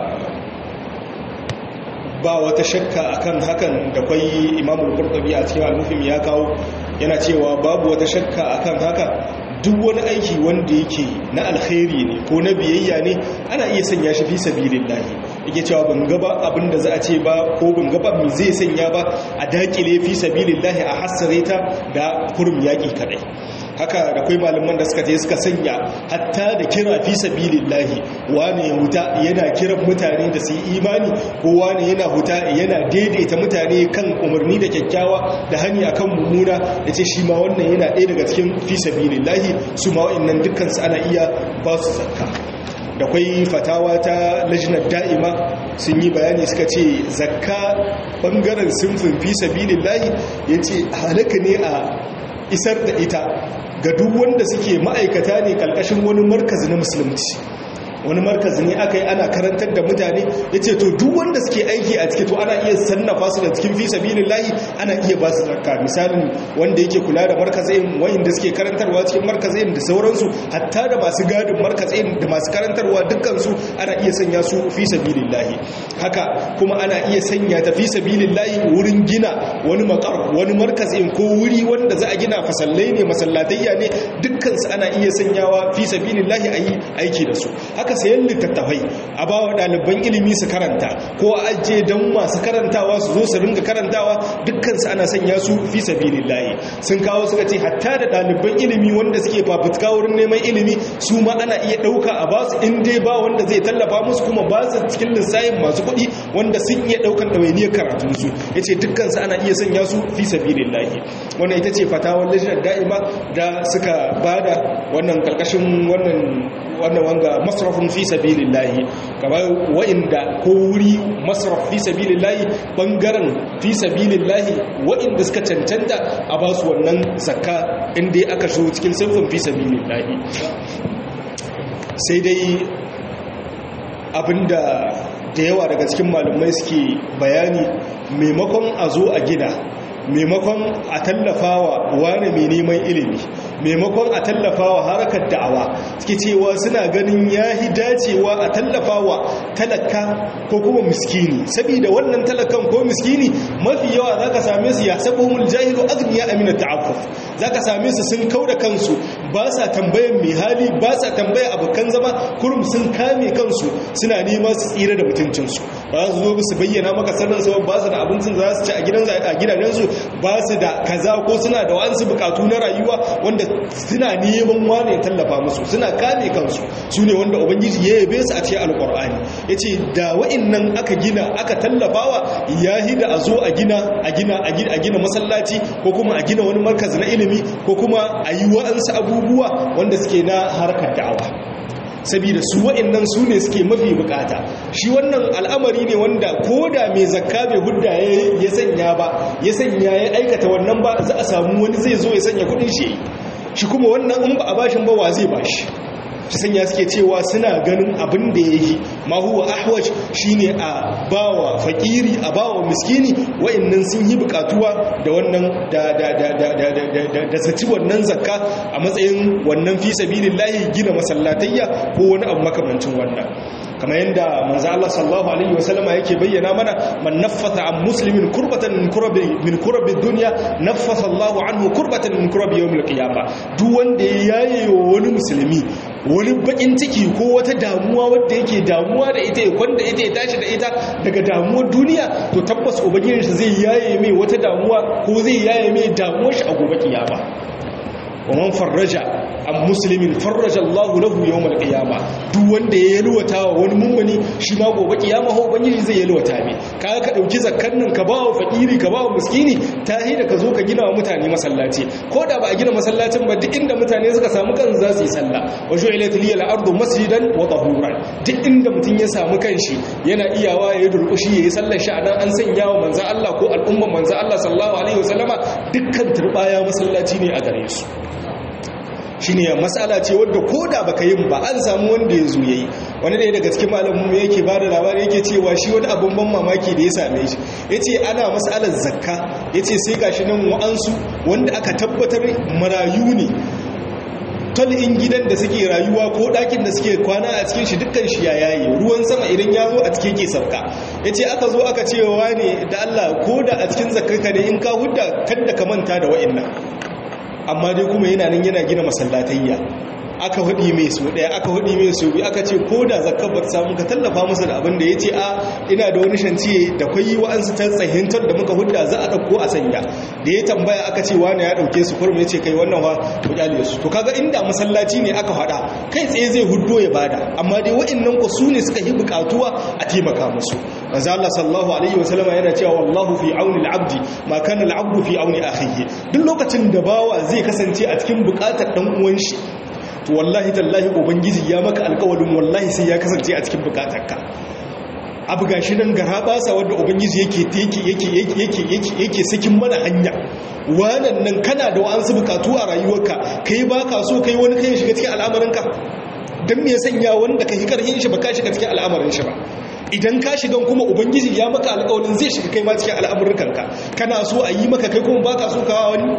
ba wata shakka akan hakan da kwai imamul qurtubi a cikin al-mufhim ya kawo yana cewa babu wata shakka akan haka duk wani aiki wanda yake na alkhairi ne ko na biyayya ne ana iya sanya shi fi sabilillahi yake cewa ban gaba abinda za a ce ba ko ban gaba me zai sanya ba a dakile fi sabilillahi a hasare ta da kurum yaki kadai haka da kai malaman da suka je suka sanya hatta da kira fi sabilillahi wani ya huta yana kiran mutane da su yi imani ko wani yana huta yana daidaita mutane kan umarni da kyakkyawa da hani akan mummuna yace shi ma wannan yana ɗaya daga cikin fi sabilillahi su ma wa'annan dukkan su ana iya ba su zakka da kwai fatawa ta lajinar da'ima sun yi bayani suka ce zakka bangaren sinfin fi sabilillahi ya ce halaka ne a isar da ita ga duk wanda suke ma'aikata ne kalkashin wani markazi na musulunci wani markazi ne aka yi ana karantar da mutane ya ce to duk wanda suke aiki a ciki to ana iya sannafa su da cikin fi sabilin lahi ana iya ba su zakka misalin wanda yake kula da markazin wayanda suke karantarwa cikin markazin da sauransu hatta da masu gadin markazin da masu karantarwa dukkansu ana iya sanya su fi sabilin lahi haka kuma ana iya sanya ta fi sabilin lahi wurin gina wani makar wani markazin ko wuri wanda za a gina fasallai ne masallatayya ne dukkansu ana iya sanyawa fi sabilin lahi a yi aiki da su haka sayan littattafai a ba wa ɗaliban ilimi su karanta ko a ajiye don masu karantawa su zo su ringa karantawa dukkansu ana sanya su fi sabilin layi sun kawo suka ce hatta da ɗaliban ilimi wanda suke fafutuka wurin neman ilimi su ma ana iya ɗauka a basu in dai ba wanda zai tallafa musu kuma ba su cikin lissayin masu kuɗi wanda sun iya ɗaukan ɗawainiyar karatunsu ya ce dukkansu ana iya sanya su fi sabilin layi wannan ita ce fatawar lajinar da'ima da suka bada wannan karkashin wannan wannan wanga masrafin fi sabilillahi kamar wa'inda ko wuri masraf fi sabilillahi bangaren fi sabilillahi wa'inda suka cancanta a ba su wannan zakka inda aka shigo cikin sinfin fi sabilillahi sai dai abinda da yawa daga cikin malumai suke bayani maimakon a zo a gida maimakon a tallafawa wani mai neman ilimi maimakon a tallafawa harkar da'awa suke cewa suna ganin ya yi dacewa a tallafawa talaka ko kuma miskini saboda wannan talakan ko miskini mafi yawa za ka same su ya sabo mul jahilu agniya amina ta'affuf za ka same su sun kau da kansu ba sa tambayan mai hali ba sa tambaya abokan zama kurum sun kame kansu suna nema su tsira da mutuncinsu ba su zo su bayyana maka sanin su ba su da abincin za su ci a gidajensu ba su da kaza ko suna da wa'ansu bukatu na rayuwa wanda suna neman wane ya tallafa musu suna kame kansu su ne wanda ubangiji ya yabe su a cikin alkur'ani ya ce da wa'innan aka gina aka tallafawa ya hida a zo a gina a gina a gina masallaci ko kuma a gina wani markazi na ilimi ko kuma a yi wa'ansu abubuwa wanda suke na harkar da'awa saboda su wa'annan su ne suke mafi bukata shi wannan al'amari ne wanda ko da mai zakka bai hudda ya sanya ba ya sanya ya aikata wannan ba za a samu wani zai zo ya sanya kudin shi shi kuma wannan in ba a bashin ba wa zai bashi shi sanya suke cewa suna ganin abin da ya yi ma huwa ahwaj shine a bawa fakiri a bawa miskini wa'annan sun yi bukatuwa da wannan da da da da da da da zaci wannan zakka a matsayin wannan fi sabilillahi gina masallatayya ko wani abu makamancin wannan kamar yadda manzo Allah sallallahu alaihi wasallama yake bayyana mana man naffasa an muslimin kurbatan min kurabi min kurabi dunya naffasa Allah anhu kurbatan min kurabi yawmil qiyamah duk wanda ya yaye wani musulmi wani bakin ciki ko wata damuwa wadda yake damuwa da ita ya kwanda ita ya tashi da ita daga damuwar duniya to tabbas ubangijinsa zai yaye mai wata damuwa ko zai yaye mai damuwar shi a gobe kiyama wa man farraja an muslimin farraja Allahu lahu yawmal qiyama duk wanda ya yalwata wa wani mummuni shi ma gobe kiyama ho ubangiji zai yalwata mai kaga ka dauki zakkan nan ka bawa fakiri ka bawa miskini tahi da ka zo ka gina wa mutane masallaci ko da ba a gina masallacin ba duk inda mutane suka samu kan za su yi sallah wa ju'ilat liyal ardu masjidan wa tahuran duk inda mutun ya samu kanshi yana iyawa ya durkushi yayi sallar shi anan an sanya wa manzo Allah ko al'umman manzo Allah sallallahu alaihi wasallama dukkan turbaya masallaci ne a gare su shi ne matsala ce wadda ko da baka yin ba an samu wanda ya zo yayi wani ɗaya daga cikin malamin yake ba da labari yake cewa shi wani abin ban mamaki da ya same shi ya ce ana matsalar zakka ya ce sai gashi nan wa'ansu wanda aka tabbatar marayu ne in gidan da suke rayuwa ko ɗakin da suke kwana a cikin shi dukkan shi ya yayi ruwan sama idan ya zo a cikin ke sauka ya ce aka zo aka cewa ne da Allah ko da a cikin zakkarka ne in ka hudda kada ka manta da wa'annan amma dai kuma yana nan yana gina masallatayya aka hudi mai su daya aka hudi mai su biyu aka ce ko da zakar ba samu ka tallafa musu da abin da ya ce a ina da wani shantiye da kwayi wa'ansu ta tsahintar da muka hudda za a ɗauko a sanya da ya tambaya aka ce wani ya ɗauke su kurmi ya ce kai wannan wa ku kyale su to kaga inda masallaci ne aka faɗa kai tsaye zai huddo ya bada amma dai wa'annan ku su ne suka yi buƙatuwa a taimaka musu manzo Allah sallallahu alaihi wasallam yana cewa wallahu fi auni al-abdi ma kana al-abdu fi auni akhihi duk lokacin da bawa zai kasance a cikin buƙatar dan uwan shi to wallahi tallahi ubangiji ya maka alƙawarin wallahi sai ya kasance a cikin bukatarka abu gashi nan gara basa wanda ubangiji yake yake yake yake yake yake sakin mana hanya wannan nan kana da wa'ansu bukatu a rayuwarka kai baka so kai wani kai shiga cikin al'amarinka dan me ya sanya wanda kai karhin shi baka shiga cikin al'amarin shi ba idan ka shiga kuma ubangiji ya maka alƙawarin zai shiga kai ma cikin al'amuranka kana so a yi maka kai kuma baka so kawa wani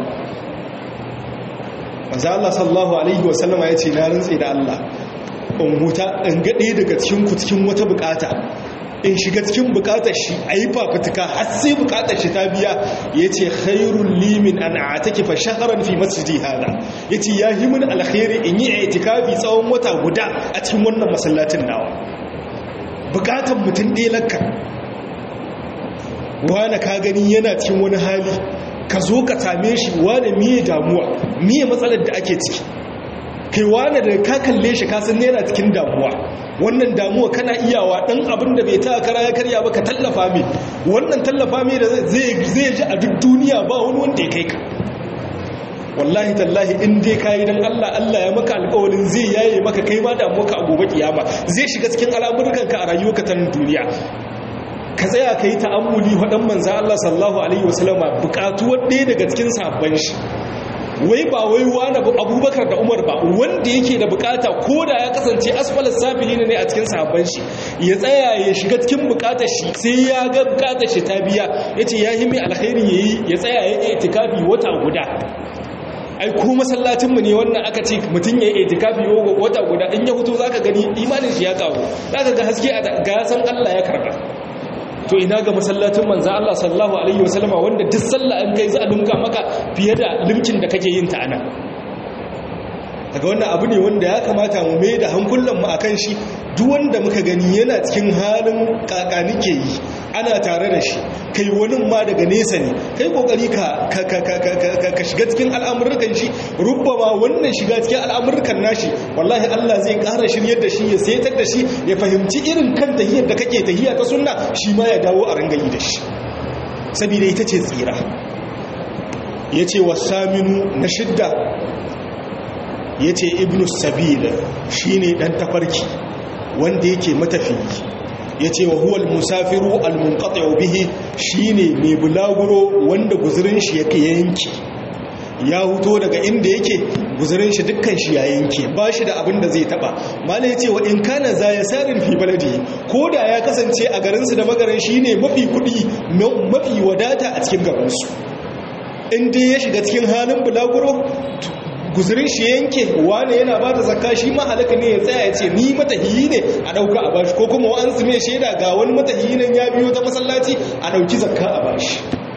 manzo Allah sallallahu alaihi wa sallama yace na rantsi da Allah in huta in ga ɗaya daga cikin ku cikin wata bukata in shiga cikin bukatar shi a yi fafutuka har sai bukatar shi ta biya ya ce khairun limin an a take fa shaharar fi masjidi hada ya ce ya yi mun alkhairi in yi itikafi tsawon wata guda a cikin wannan masallacin nawa bukatar mutum ɗaya lakka wane ka gani yana cikin wani hali ka zo ka same shi wane miye damuwa miye matsalar da ake ciki kai wane da ka kalle shi kasan yana cikin damuwa wannan damuwa kana iyawa dan abin da bai ta kara ya karya ba ka tallafa mai wannan tallafa mai da zai ji a duk duniya ba wani wanda ya kai ka wallahi tallahi in dai kayi dan Allah Allah ya maka alƙawarin zai yaye maka kai ma damuwa ka a gobe kiyama zai shiga cikin al'amuran ka a rayuwarka ta duniya ka tsaya ka yi ta'ammuli waɗan manzan Allah sallahu Alaihi wasallama buƙatuwar ɗaya daga cikin sabon shi wai ba wai wani abubakar da umar ba wanda yake da bukata ko da ya kasance asfalar safili ne a cikin sabon shi ya tsaya ya shiga cikin bukatar shi sai ya ga bukatar shi ta biya ya ce ya yi mai alkhairi ya yi ya tsaya ya yi itikafi wata guda ai ko masallacinmu ne wannan aka ce mutum ya yi itikafi wata guda in ya hutu zaka gani imanin shi ya kawo zaka ga haske a ga san Allah ya karba to ina ga masallacin manzo Allah sallallahu alaihi wasallama wanda duk sallah an kai za a lumka maka fiye da limkin da kake yin ta ana daga wannan abu ne wanda ya kamata mu mai da hankulan mu akan shi duk wanda muka gani yana cikin halin kakani ke yi ana tare da shi kai wani ma daga nesa ne kai kokari ka ka shiga cikin al'amurkan shi rubbama wannan shiga cikin al'amurkan nashi wallahi Allah zai ƙara shiryar da shi ya setar da shi ya fahimci irin kan tahiyar da kake tahiya ta sunna shi ma ya dawo a rangayi da shi saboda ita ce tsira yace wasaminu na shidda yace ibnu sabil shine dan tafarki wanda yake matafiyi ya ce wa huwal musafiru al-munqati bihi shine mai bulaguro wanda guzurin shi yake yanki ya huto daga inda yake guzurin shi dukkan shi ya yanke ba shi da abin da zai taba mala ya ce wa in kana za ya sarin fi baladi ko da ya kasance a garinsu da magarin shine mafi kudi mafi wadata a cikin gabansu in dai ya shiga cikin halin bulaguro guzurin shi yanke wane yana ba da zakka shi ma halaka ne ya tsaya ya ce ni matahiyi ne a ɗauka a bashi ko kuma an su mai shaida ga wani matahiyi nan ya biyo ta masallaci a ɗauki zakka a bashi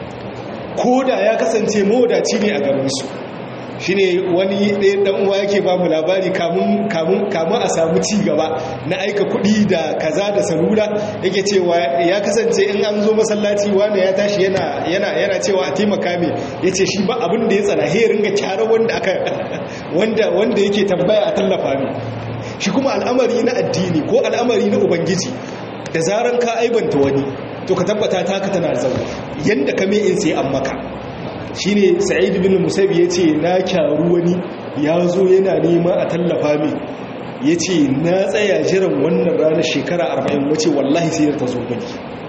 ko da ya kasance mawadaci ne a garinsu shi ne wani ɗaya ɗan uwa yake ba mu labari kamun a samu ci gaba na aika kuɗi da kaza da salula yake cewa ya kasance in an zo masallaci wanda ya tashi yana cewa a taimaka mai ya ce shi ba abin da ya tsana he ringa kyarar wanda aka wanda yake tambaya a tallafa mai shi kuma al'amari na addini ko al'amari na ubangiji da zaran ka aibanta wani to ka tabbata taka tana zaune yanda ka mai in sai an maka shi ne sa'id bin musab ya ce na kyaru wani ya zo yana nema a tallafa mai ya ce na tsaya jiran wannan ranar shekara arba'in wace wallahi sai ta zo gani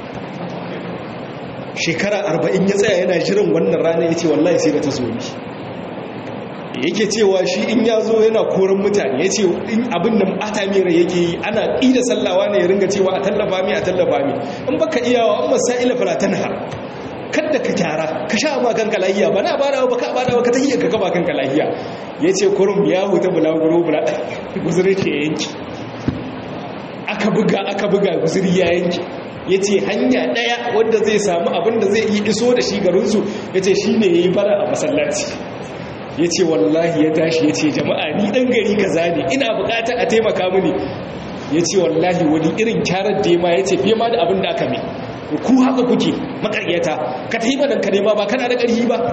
shekara arba'in ya tsaya yana jiran wannan ranar ya ce wallahi sai ta zo ni yake cewa shi in ya zo yana koran mutane ya ce in abin da ata mera yake yi ana ƙida sallawa ne ya ringa cewa a tallafa mai a tallafa mai in baka iyawa an masa'ila falatanha kadda ka kyara ka sha ma kanka lahiya ba na bada ba ka bada ba ka tahiyar ka kaba kanka lahiya ya ce kurum ya huta bulaguro bula guzuri ke yanki aka buga aka buga guzuri ya yanki ya ce hanya ɗaya wanda zai samu abin da zai yi iso da shi garinsu ya ce shi ne ya yi bara a masallaci ya ce wallahi ya tashi ya ce jama'a ni ɗan gari kaza ne ina bukata a taimaka mini ya ce wallahi wani irin kyarar da ya ma ya ce fiye ma da abin da aka mai ku haka kuke makaryata ka ta yi madan ka nema ba kana da ƙarfi ba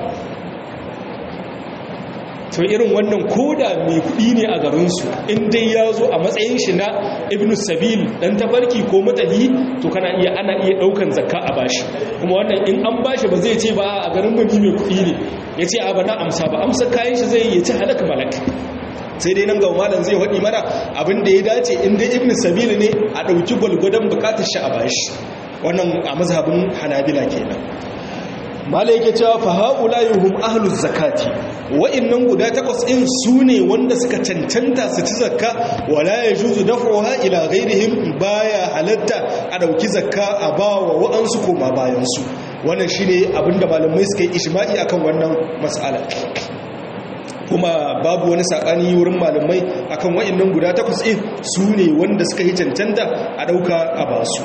to irin wannan koda mai kuɗi ne a garinsu in dai ya zo a matsayin shi na ibn sabil dan tabarki ko matahi to kana iya ana iya ɗaukan zakka a bashi kuma wannan in an bashi ba zai ce ba a garin mu ni mai kuɗi ne ya ce a ba na amsa ba amsa kayan shi zai yi ci halaka malaka sai dai nan ga malam zai waɗi mana abin da ya dace inda ibn sabili ne a ɗauki gwalgwadon bukatar shi a bashi wannan a mazhabin hanabila kenan malai yake cewa fa haula'ihum ahluz zakati wa'annan guda takwas din su ne wanda suka cancanta su ci zakka wala yajuzu daf'uha ila ghairihim baya halatta a dauki zakka a bawa wa'ansu koma bayan su wannan shine abinda malamai suka yi ijma'i akan wannan mas'ala kuma babu wani sakani wurin malamai akan wa'annan guda takwas din su ne wanda suka yi cancanta a dauka a basu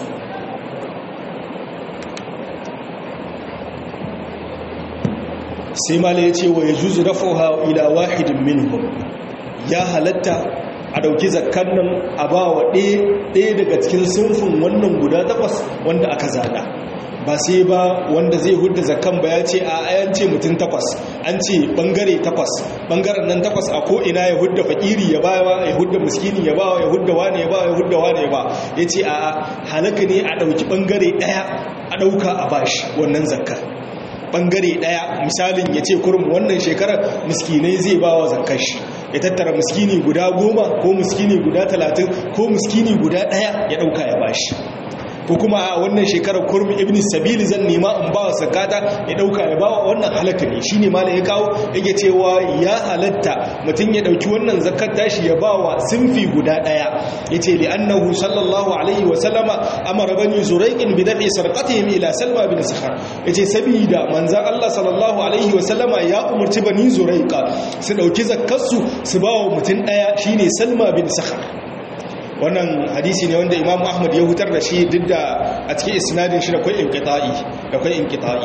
sai mala ya ce wa ya juzu rafoha ila wahidin minhum ya halatta a dauki zakkan nan a ba wa ɗaya daga cikin sunfin wannan guda takwas wanda aka zana ba sai ba wanda zai hudda zakkan ba ya ce a ayan ce mutum takwas an ce bangare takwas bangaren nan takwas a ko'ina ya hudda fakiri ya ba ya hudda muskini ya ba ya hudda wane ya ba ya hudda wane ya ba ya ce a halaka ne a dauki bangare ɗaya a ɗauka a bashi wannan zakkan bangare daya misalin ya ce kurum wannan shekarar miskinai zai ba wa zakar shi ya tattara miskini guda goma ko miskini guda talatin ko miskini guda daya ya dauka ya bashi ko kuma a wannan shekarar kurmi ibn sabili zan nema in ba wa zakata ya dauka ya ba wa wannan halaka ne shine malam ya kawo yake cewa ya halatta mutum ya dauki wannan zakat tashi ya ba wa sinfi guda daya yace li annahu sallallahu alaihi wa sallama amara bani zuraiqin bi dafi sarqatihim ila salma bin sakhar yace sabida manzon Allah sallallahu alaihi wa sallama ya umarci bani zuraiqa su dauki zakkarsu su ba wa mutum daya shine salma bin sakhar wannan hadisi ne wanda imam ahmad ya hutar da shi duk da a cikin isnadin shi da kwai inqita'i da kwai inqita'i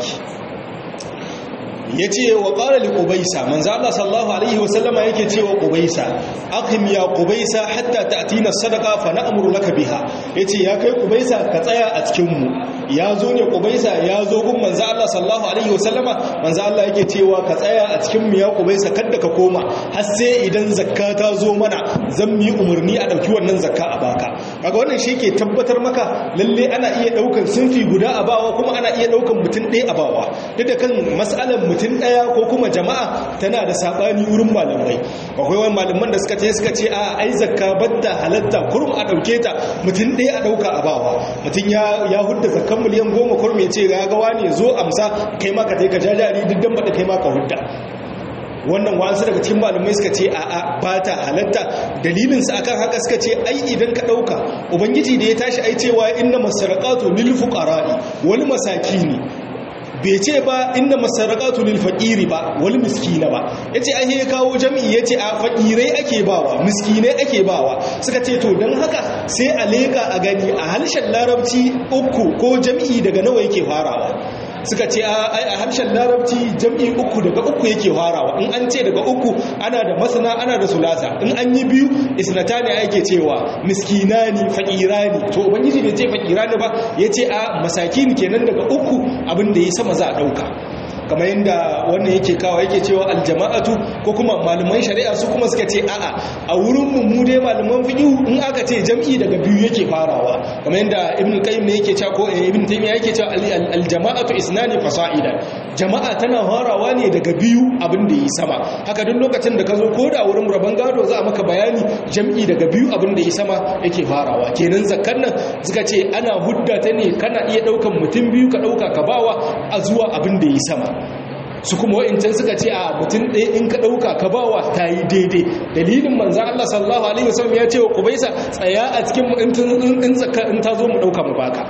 yace wa qala li qubaysa manzo Allah sallallahu alaihi wa sallama yake cewa qubaysa aqim ya qubaysa hatta ta'tina sadaqa fa na'muru laka biha yace ya kai qubaysa ka tsaya a cikin mu ya zo ne qubaysa ya zo gun manzo Allah sallallahu alaihi wa sallama manzo Allah yake cewa ka tsaya a cikin mu ya qubaysa kada ka koma har sai idan zakka ta zo mana zan yi umarni a dauki wannan zakka a baka kaga wannan shi ke tabbatar maka lalle ana iya daukan sunfi guda a bawa kuma ana iya daukan mutum ɗaya a bawa duk da kan mas'alar mutum ɗaya ko kuma jama'a tana da sabani wurin malamai akwai wani malaman da suka ce suka ce a ai zakka badda halatta kurum a dauke ta mutum ɗaya a dauka a bawa mutum ya ya hudda zakkan miliyan goma kurum ya ce ga gawa ne zo amsa kai ma ka kai ka jajari duk dan bada kai ma ka hudda wannan wasu daga cikin malamai suka ce a'a ba ta halatta dalilinsa akan haka suka ce ai idan ka ɗauka ubangiji da ya tashi ai cewa inna masarqatu lil fuqara'i wal masakini bai ce ba inda masarqatu lil faqiri ba wal miskina ba yace ai ya kawo jami'i yace a faqirai ake bawa miskinai ake bawa suka ce to dan haka sai a leka a gani a harshen larabci uku ko jami'i daga nawa yake farawa suka ce a harshen larabci jam'i uku daga uku yake farawa in an ce daga uku ana da masana ana da sulasa in an yi biyu isnata ne ake cewa miskinani faƙirani to ubangiji bai ce faƙirani ba ya ce a masakin kenan daga uku abin da ya sama za a ɗauka kamar yadda wannan yake kawo yake cewa aljama'atu ko kuma malaman shari'a su kuma suka ce a'a a wurin mu dai malaman fiqh in aka ce jam'i daga biyu yake farawa kamar yadda ibn qayyim ne yake cewa ko ibn taymiya yake cewa aljama'atu isnani fasa'ida jama'a tana farawa ne daga biyu abin da yi sama haka duk lokacin da ka zo ko da wurin rabon gado za a maka bayani jam'i daga biyu abin da yi sama yake farawa kenan zakkan nan suka ce ana hudda ta ne kana iya daukan mutum biyu ka dauka ka bawa a zuwa abin da yi sama su kuma wa'incan suka ce a mutum ɗaya in ka ɗauka ka bawa ta yi daidai dalilin manzan Allah sallallahu Alaihi wasallam ya ce wa kubaisa tsaya a cikin in zakar in ta zo mu ɗauka mu baka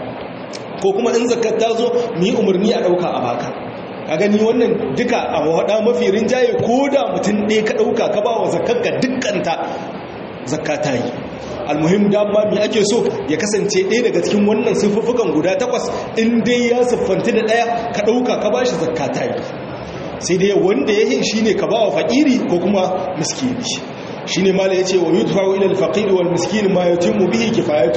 ko kuma in zakar ta zo mu yi umarni a ɗauka a baka a gani wannan duka a waɗa mafi rinjaye ko da mutum ɗaya ka ɗauka ka bawa zakar ka dukkanta zakka ta yi almuhim dama mi ake so ya kasance ɗaya daga cikin wannan siffufukan guda takwas in dai ya siffanti da ɗaya ka ɗauka ka bashi zakka ta yi sai dai wanda ya yi shi ne ka ba wa faƙiri ko kuma miskini shi ne mala ya ce wa yi tufawo ilal faƙiri wal miskini ma ya timmu bihi kifayatu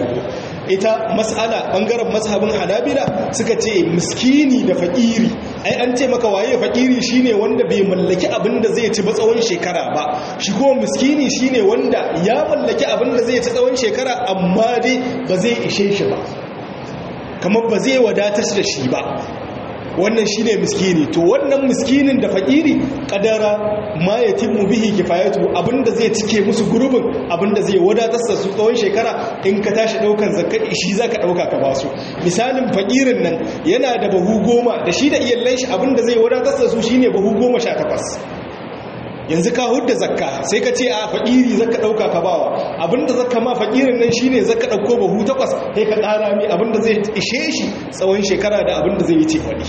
ita mas'ala ɓangaren mazhabin hanabila suka ce miskini da faƙiri ai an ce maka waye faƙiri shi ne wanda bai mallaki abin da zai ci ba tsawon shekara ba shi kuma miskini shi ne wanda ya mallaki abin da zai ci tsawon shekara amma dai ba zai ishe shi ba kamar ba zai wadatar da shi ba wannan shine miskini to wannan miskinin da fakiri kadara ma yatimmu bihi kifayatu abinda zai cike musu gurbin abinda zai wadatar da su tsawon shekara in ka tashi daukan zakka shi zaka dauka ka basu misalin fakirin nan yana da bahu goma da shi da iyallan shi abinda zai wadatar da su shine bahu goma sha takwas yanzu ka hudda zakka sai ka ce a fakiri zaka dauka ka bawa abinda zakka ma fakirin nan shine zaka dauko bahu takwas sai ka kara mi abinda zai ishe shi tsawon shekara da abinda zai yi ce wani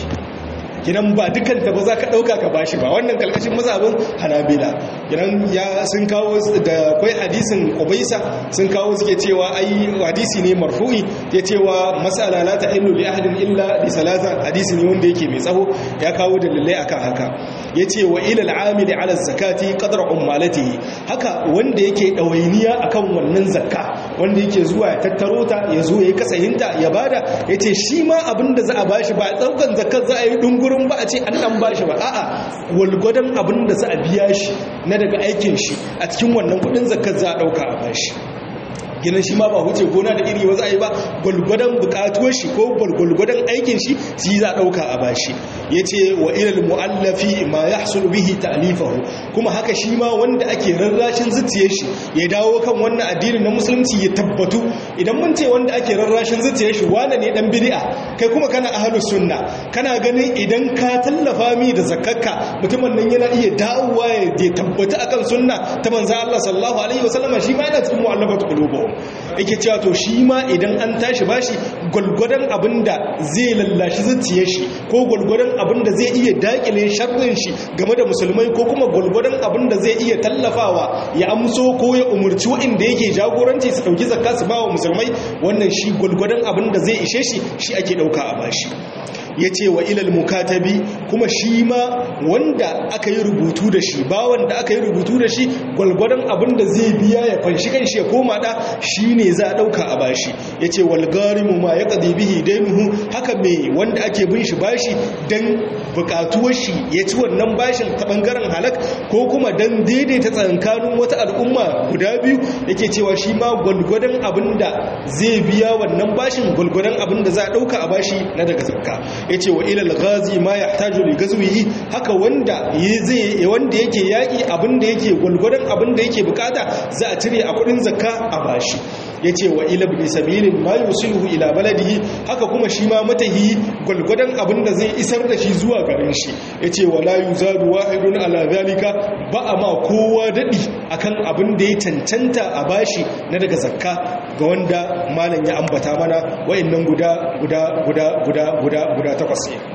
kinan ba dukan ta ba za ka ɗauka ka bashi ba wannan kalkashin mazhabin hanabila kinan ya sun kawo da kwai hadisin ubaisa sun kawo suke cewa ai hadisi ne marfu'i ya cewa mas'ala la ta'illu li ahadin illa li salasa hadisi ne wanda yake mai tsaho ya kawo dalilai akan haka yace wa ila al-amili ala zakati qadra ummalatihi haka wanda yake dawainiya akan wannan zakka wanda yake zuwa ya tattaro ta ya zo ya kasahinta ya bada yace shi ma abinda za a bashi ba daukan zakkar za a yi dunguru wurin ba a ce an dan bashi ba a'a walgwadon abin da za a biya shi na daga aikin shi a cikin wannan kudin zakar za a dauka a bashi ginin shi ma ba huce gona da iri wasu ayi ba gwalgwadon bukatuwar shi ko gwalgwadon aikin shi shi za a dauka a bashi ya ce wa ilal mu'allafi ma ya hasulu bihi ta'alifahu kuma haka shi ma wanda ake rarrashin zuciyar shi ya dawo kan wannan addinin na musulunci ya tabbatu idan mun ce wanda ake rarrashin zuciyar shi wane ne dan bid'a kai kuma kana ahlus sunna kana ganin idan ka tallafa mi da zakkarka mutumin nan yana iya dawowa ya tabbata akan sunna ta manzo Allah sallallahu alaihi wasallam shi ma yana cikin mu'allafatu qulubuhum yake cewa to shi ma idan an tashi bashi gwalgwadon abinda zai lallashi zuciyar shi ko gwalgwadon abinda zai iya dakile sharrin shi game da musulmai ko kuma gwalgwadon abinda zai iya tallafawa ya amso ko ya umurci waɗanda yake jagoranci su ɗauki zakka su ba wa musulmai wannan shi gwalgwadon abinda zai ishe shi shi ake ɗauka a bashi ya ce wa ilal mukatabi kuma shi ma wanda aka yi rubutu da shi ba wanda aka yi rubutu da shi gwalgwadon abin da zai biya ya fanshi kan shi ya koma da shi ne za a ɗauka a bashi ya ce walgarimu ma ya ƙazi bihi dainuhu haka mai wanda ake bin shi bashi don buƙatuwar shi ya ci wannan bashin ta ɓangaren halak ko kuma don daidaita tsankanin wata al'umma guda biyu yake cewa shi ma gwalgwadon abin da zai biya wannan bashin gwalgwadon abin da za a ɗauka a bashi na daga zakka ya ce wa ilal gazi ma ya taju li gazwihi haka wanda zai wanda yake yaki abinda yake gwalgwadon abinda yake bukata za a cire a kudin zakka a bashi ya ce wa ila bi sabilin ma yusiluhu ila baladihi haka kuma shi ma matahi gwalgwadon abinda zai isar da shi zuwa garin shi ya ce wa la yuzadu wahidun ala zalika ba a ma kowa dadi akan abin da ya cancanta a bashi na daga zakka ga wanda malam ya ambata mana wayannan guda guda guda guda guda guda takwas ne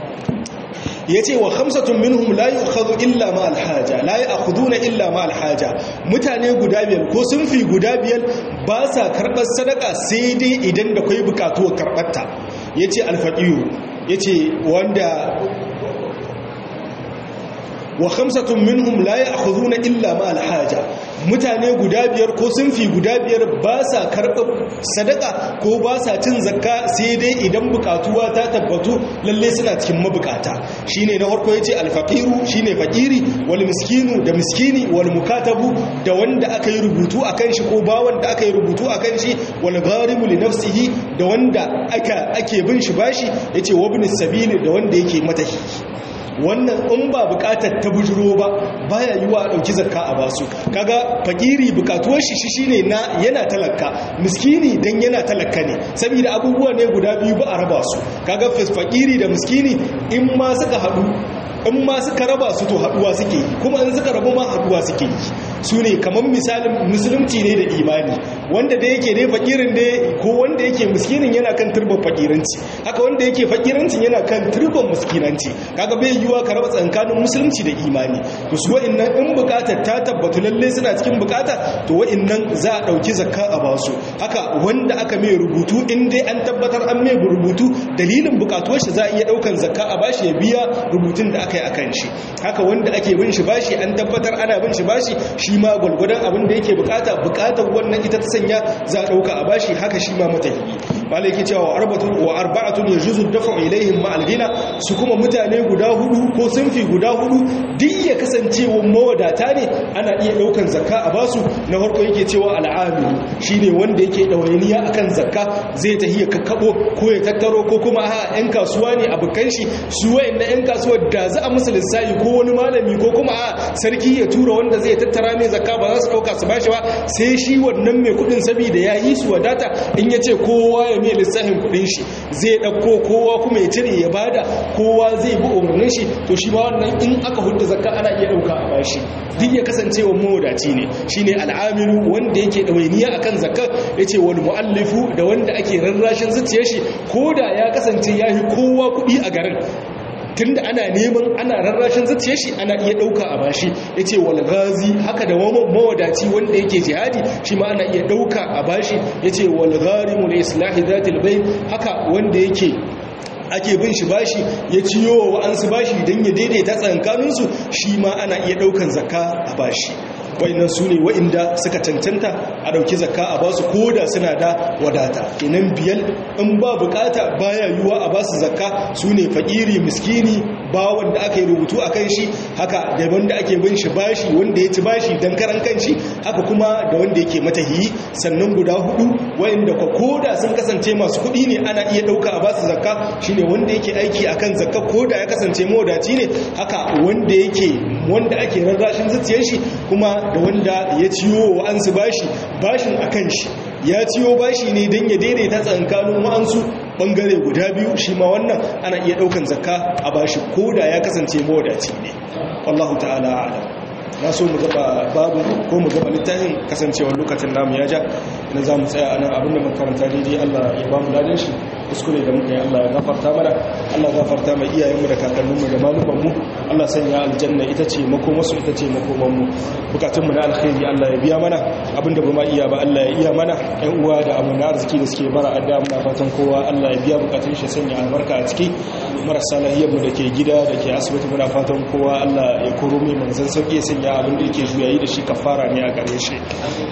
yace wa khamsatun minhum la yu'khadhu illa ma al-haja la ya'khuduna illa ma al-haja mutane guda biyar ko sun fi guda biyar ba sa karbar sadaka sai dai idan da kai bukatuwar karbarta yace al-faqiru yace wanda wa khamsatun minhum la ya'khuduna illa ma al-haja mutane guda biyar ko sunfi guda biyar ba sa karɓar sadaka ko ba sa cin zakka sai dai idan bukatuwa ta tabbatu lalle suna cikin mabukata shine na farko yace al-faqiru shine fakiri wal miskinu da miskini wal mukatabu da wanda aka yi rubutu akan shi ko ba wanda aka yi rubutu akan shi wal gharimu li nafsihi da wanda aka ake bin shi bashi yace wabni sabili da wanda yake matahi wannan in ba bukatar ta bujiro ba baya yiwa a dauki zakka a basu kaga fakiri bukatuwar shi shine na yana talaka miskini dan yana talaka ne saboda abubuwa ne guda biyu ba a raba su kaga fakiri da miskini in ma suka hadu in ma suka raba su to haduwa suke yi kuma in suka rabu ma haduwa suke yi su ne kamar misalin musulunci ne da imani wanda da yake ne fakirin ne ko wanda yake miskinin yana kan turban fakiranci haka wanda yake fakirancin yana kan turban miskinanci kaga bai yiwa ka raba tsakanin musulunci da imani to su wa'annan in bukatar ta tabbatu lalle suna cikin bukata to wa'annan za a dauki zakka a basu haka wanda aka mai rubutu in dai an tabbatar an mai rubutu dalilin bukatuwar shi za a iya daukan zakka a bashi ya biya rubutun da aka yi akan shi haka wanda ake bin shi bashi an tabbatar ana bin shi bashi shi ma gwalgwadon abin da yake bukata bukatar wannan ita ta sanya za a dauka a bashi haka shi ma matahiyi malaki cewa wa arba'atun yajuzu dafa'u ilaihim ma alghina su kuma mutane guda hudu ko sunfi guda hudu duk ya kasance wa mawadata ne ana iya daukan zakka a basu na farko yake cewa al'amilu shine wanda yake dawainiya akan zakka zai tahi ya kakkabo ko ya tattaro ko kuma a yan kasuwa ne abukan shi su wayannan yan kasuwa da za a musu lissafi ko wani malami ko kuma a sarki ya tura wanda zai tattara mai zakka ba za su dauka su bashi ba sai shi wannan mai kudin saboda ya yi su wadata in ya ce kowa ya mai lissafin kudin shi zai dauko kowa kuma ya cire ya bada kowa zai bi umarnin shi to shi ma wannan in aka hudda zakka ana iya dauka a bashi duk ya kasance wa mawadaci ne shine al'amiru wanda yake dawainiya akan zakka yace wal muallifu da wanda ake rarrashin zuciyar shi koda ya kasance yahi kowa kudi a garin tunda ana neman ana rarrashin zuciyar shi ana iya dauka a bashi yace wal ghazi haka da mawadaci wanda yake jihadi shi ma ana iya dauka a bashi yace wal gharimu li islahi dhatil bayn haka wanda yake ake bin shi bashi ya ciyo wa wa'ansu bashi don ya daidaita tsankaninsu shi ma ana iya daukan zakka a bashi wa'annan su ne wa'inda suka cancanta a dauki zakka a basu ko da suna da wadata kenan biyar in ba bukata baya yiwuwa a basu zakka su ne fakiri miskini ba wanda aka yi rubutu a kan shi haka da wanda ake bin shi bashi wanda ya ci bashi don karan kan shi haka kuma da wanda yake matahiyi sannan guda hudu wa'inda kwa koda sun kasance masu kuɗi ne ana iya ɗauka a basu zakka shine wanda yake aiki akan zakka koda ya kasance mawadaci ne haka wanda yake wanda ake rarrashin zuciyar shi kuma da wanda ya ciwo wa an su bashi bashin akan shi ya ciwo bashi ne don ya daidaita tsankanin wa'ansu bangare guda biyu shi ma wannan ana iya daukan zakka a bashi koda ya kasance mawadaci ne wallahu ta'ala a'lam na so mu gaba babu ko mu gaba littafin kasancewar lokacin namu ya ja ina za mu tsaya a nan abinda makaranta daidai Allah ya ba mu dadin shi kuskure da muka yi Allah ya gafarta mana Allah ya gafarta mai iyayenmu da kakanninmu da malumanmu Allah sanya aljanna ita ce makomasu ita ce makomanmu bukatunmu na alkhairi Allah ya biya mana abinda ba ma iya ba Allah ya iya mana ƴan uwa da amana arziki da suke bara adda muna fatan kowa Allah ya biya bukatun shi sanya albarka a ciki marasa lahiyarmu da ke gida da ke asibiti muna fatan kowa Allah ya koro mai manzan sauki ya sanya abin da yake juyayi da shi kafara ne a gare shi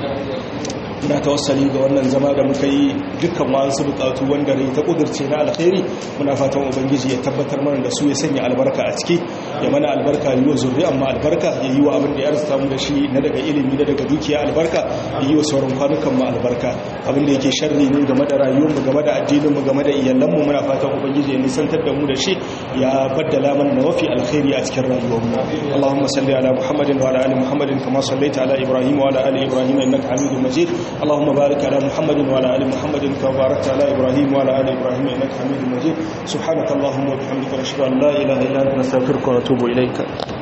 muna tawassali ga wannan zama da muka yi dukkan wasu bukatu wanda rai ta kudurce na alkhairi muna fatan ubangiji ya tabbatar mana da su ya sanya albarka a ciki ya mana albarka yi wa zurri amma albarka ya yi wa abin da ya arzuta mu da shi na daga ilimi na daga dukiya albarka ya yi wa sauran kwanukan mu albarka abin da yake sharri ne game da rayuwar mu game da addinin mu game da iyalan mu muna fatan ubangiji ya nisantar da mu da shi ya baddala mana da mafi alkhairi a cikin rayuwar mu Allahumma salli ala Muhammadin wa ala ali Muhammadin kama sallaita ala Ibrahim wa ala ali Ibrahim innaka Hamidum Majid اللهم بارك على محمد وعلى ال محمد كما باركت على ابراهيم وعلى ال ابراهيم انك حميد مجيد سبحانك اللهم وبحمدك نشهد ان لا اله الا انت نستغفرك ونتوب اليك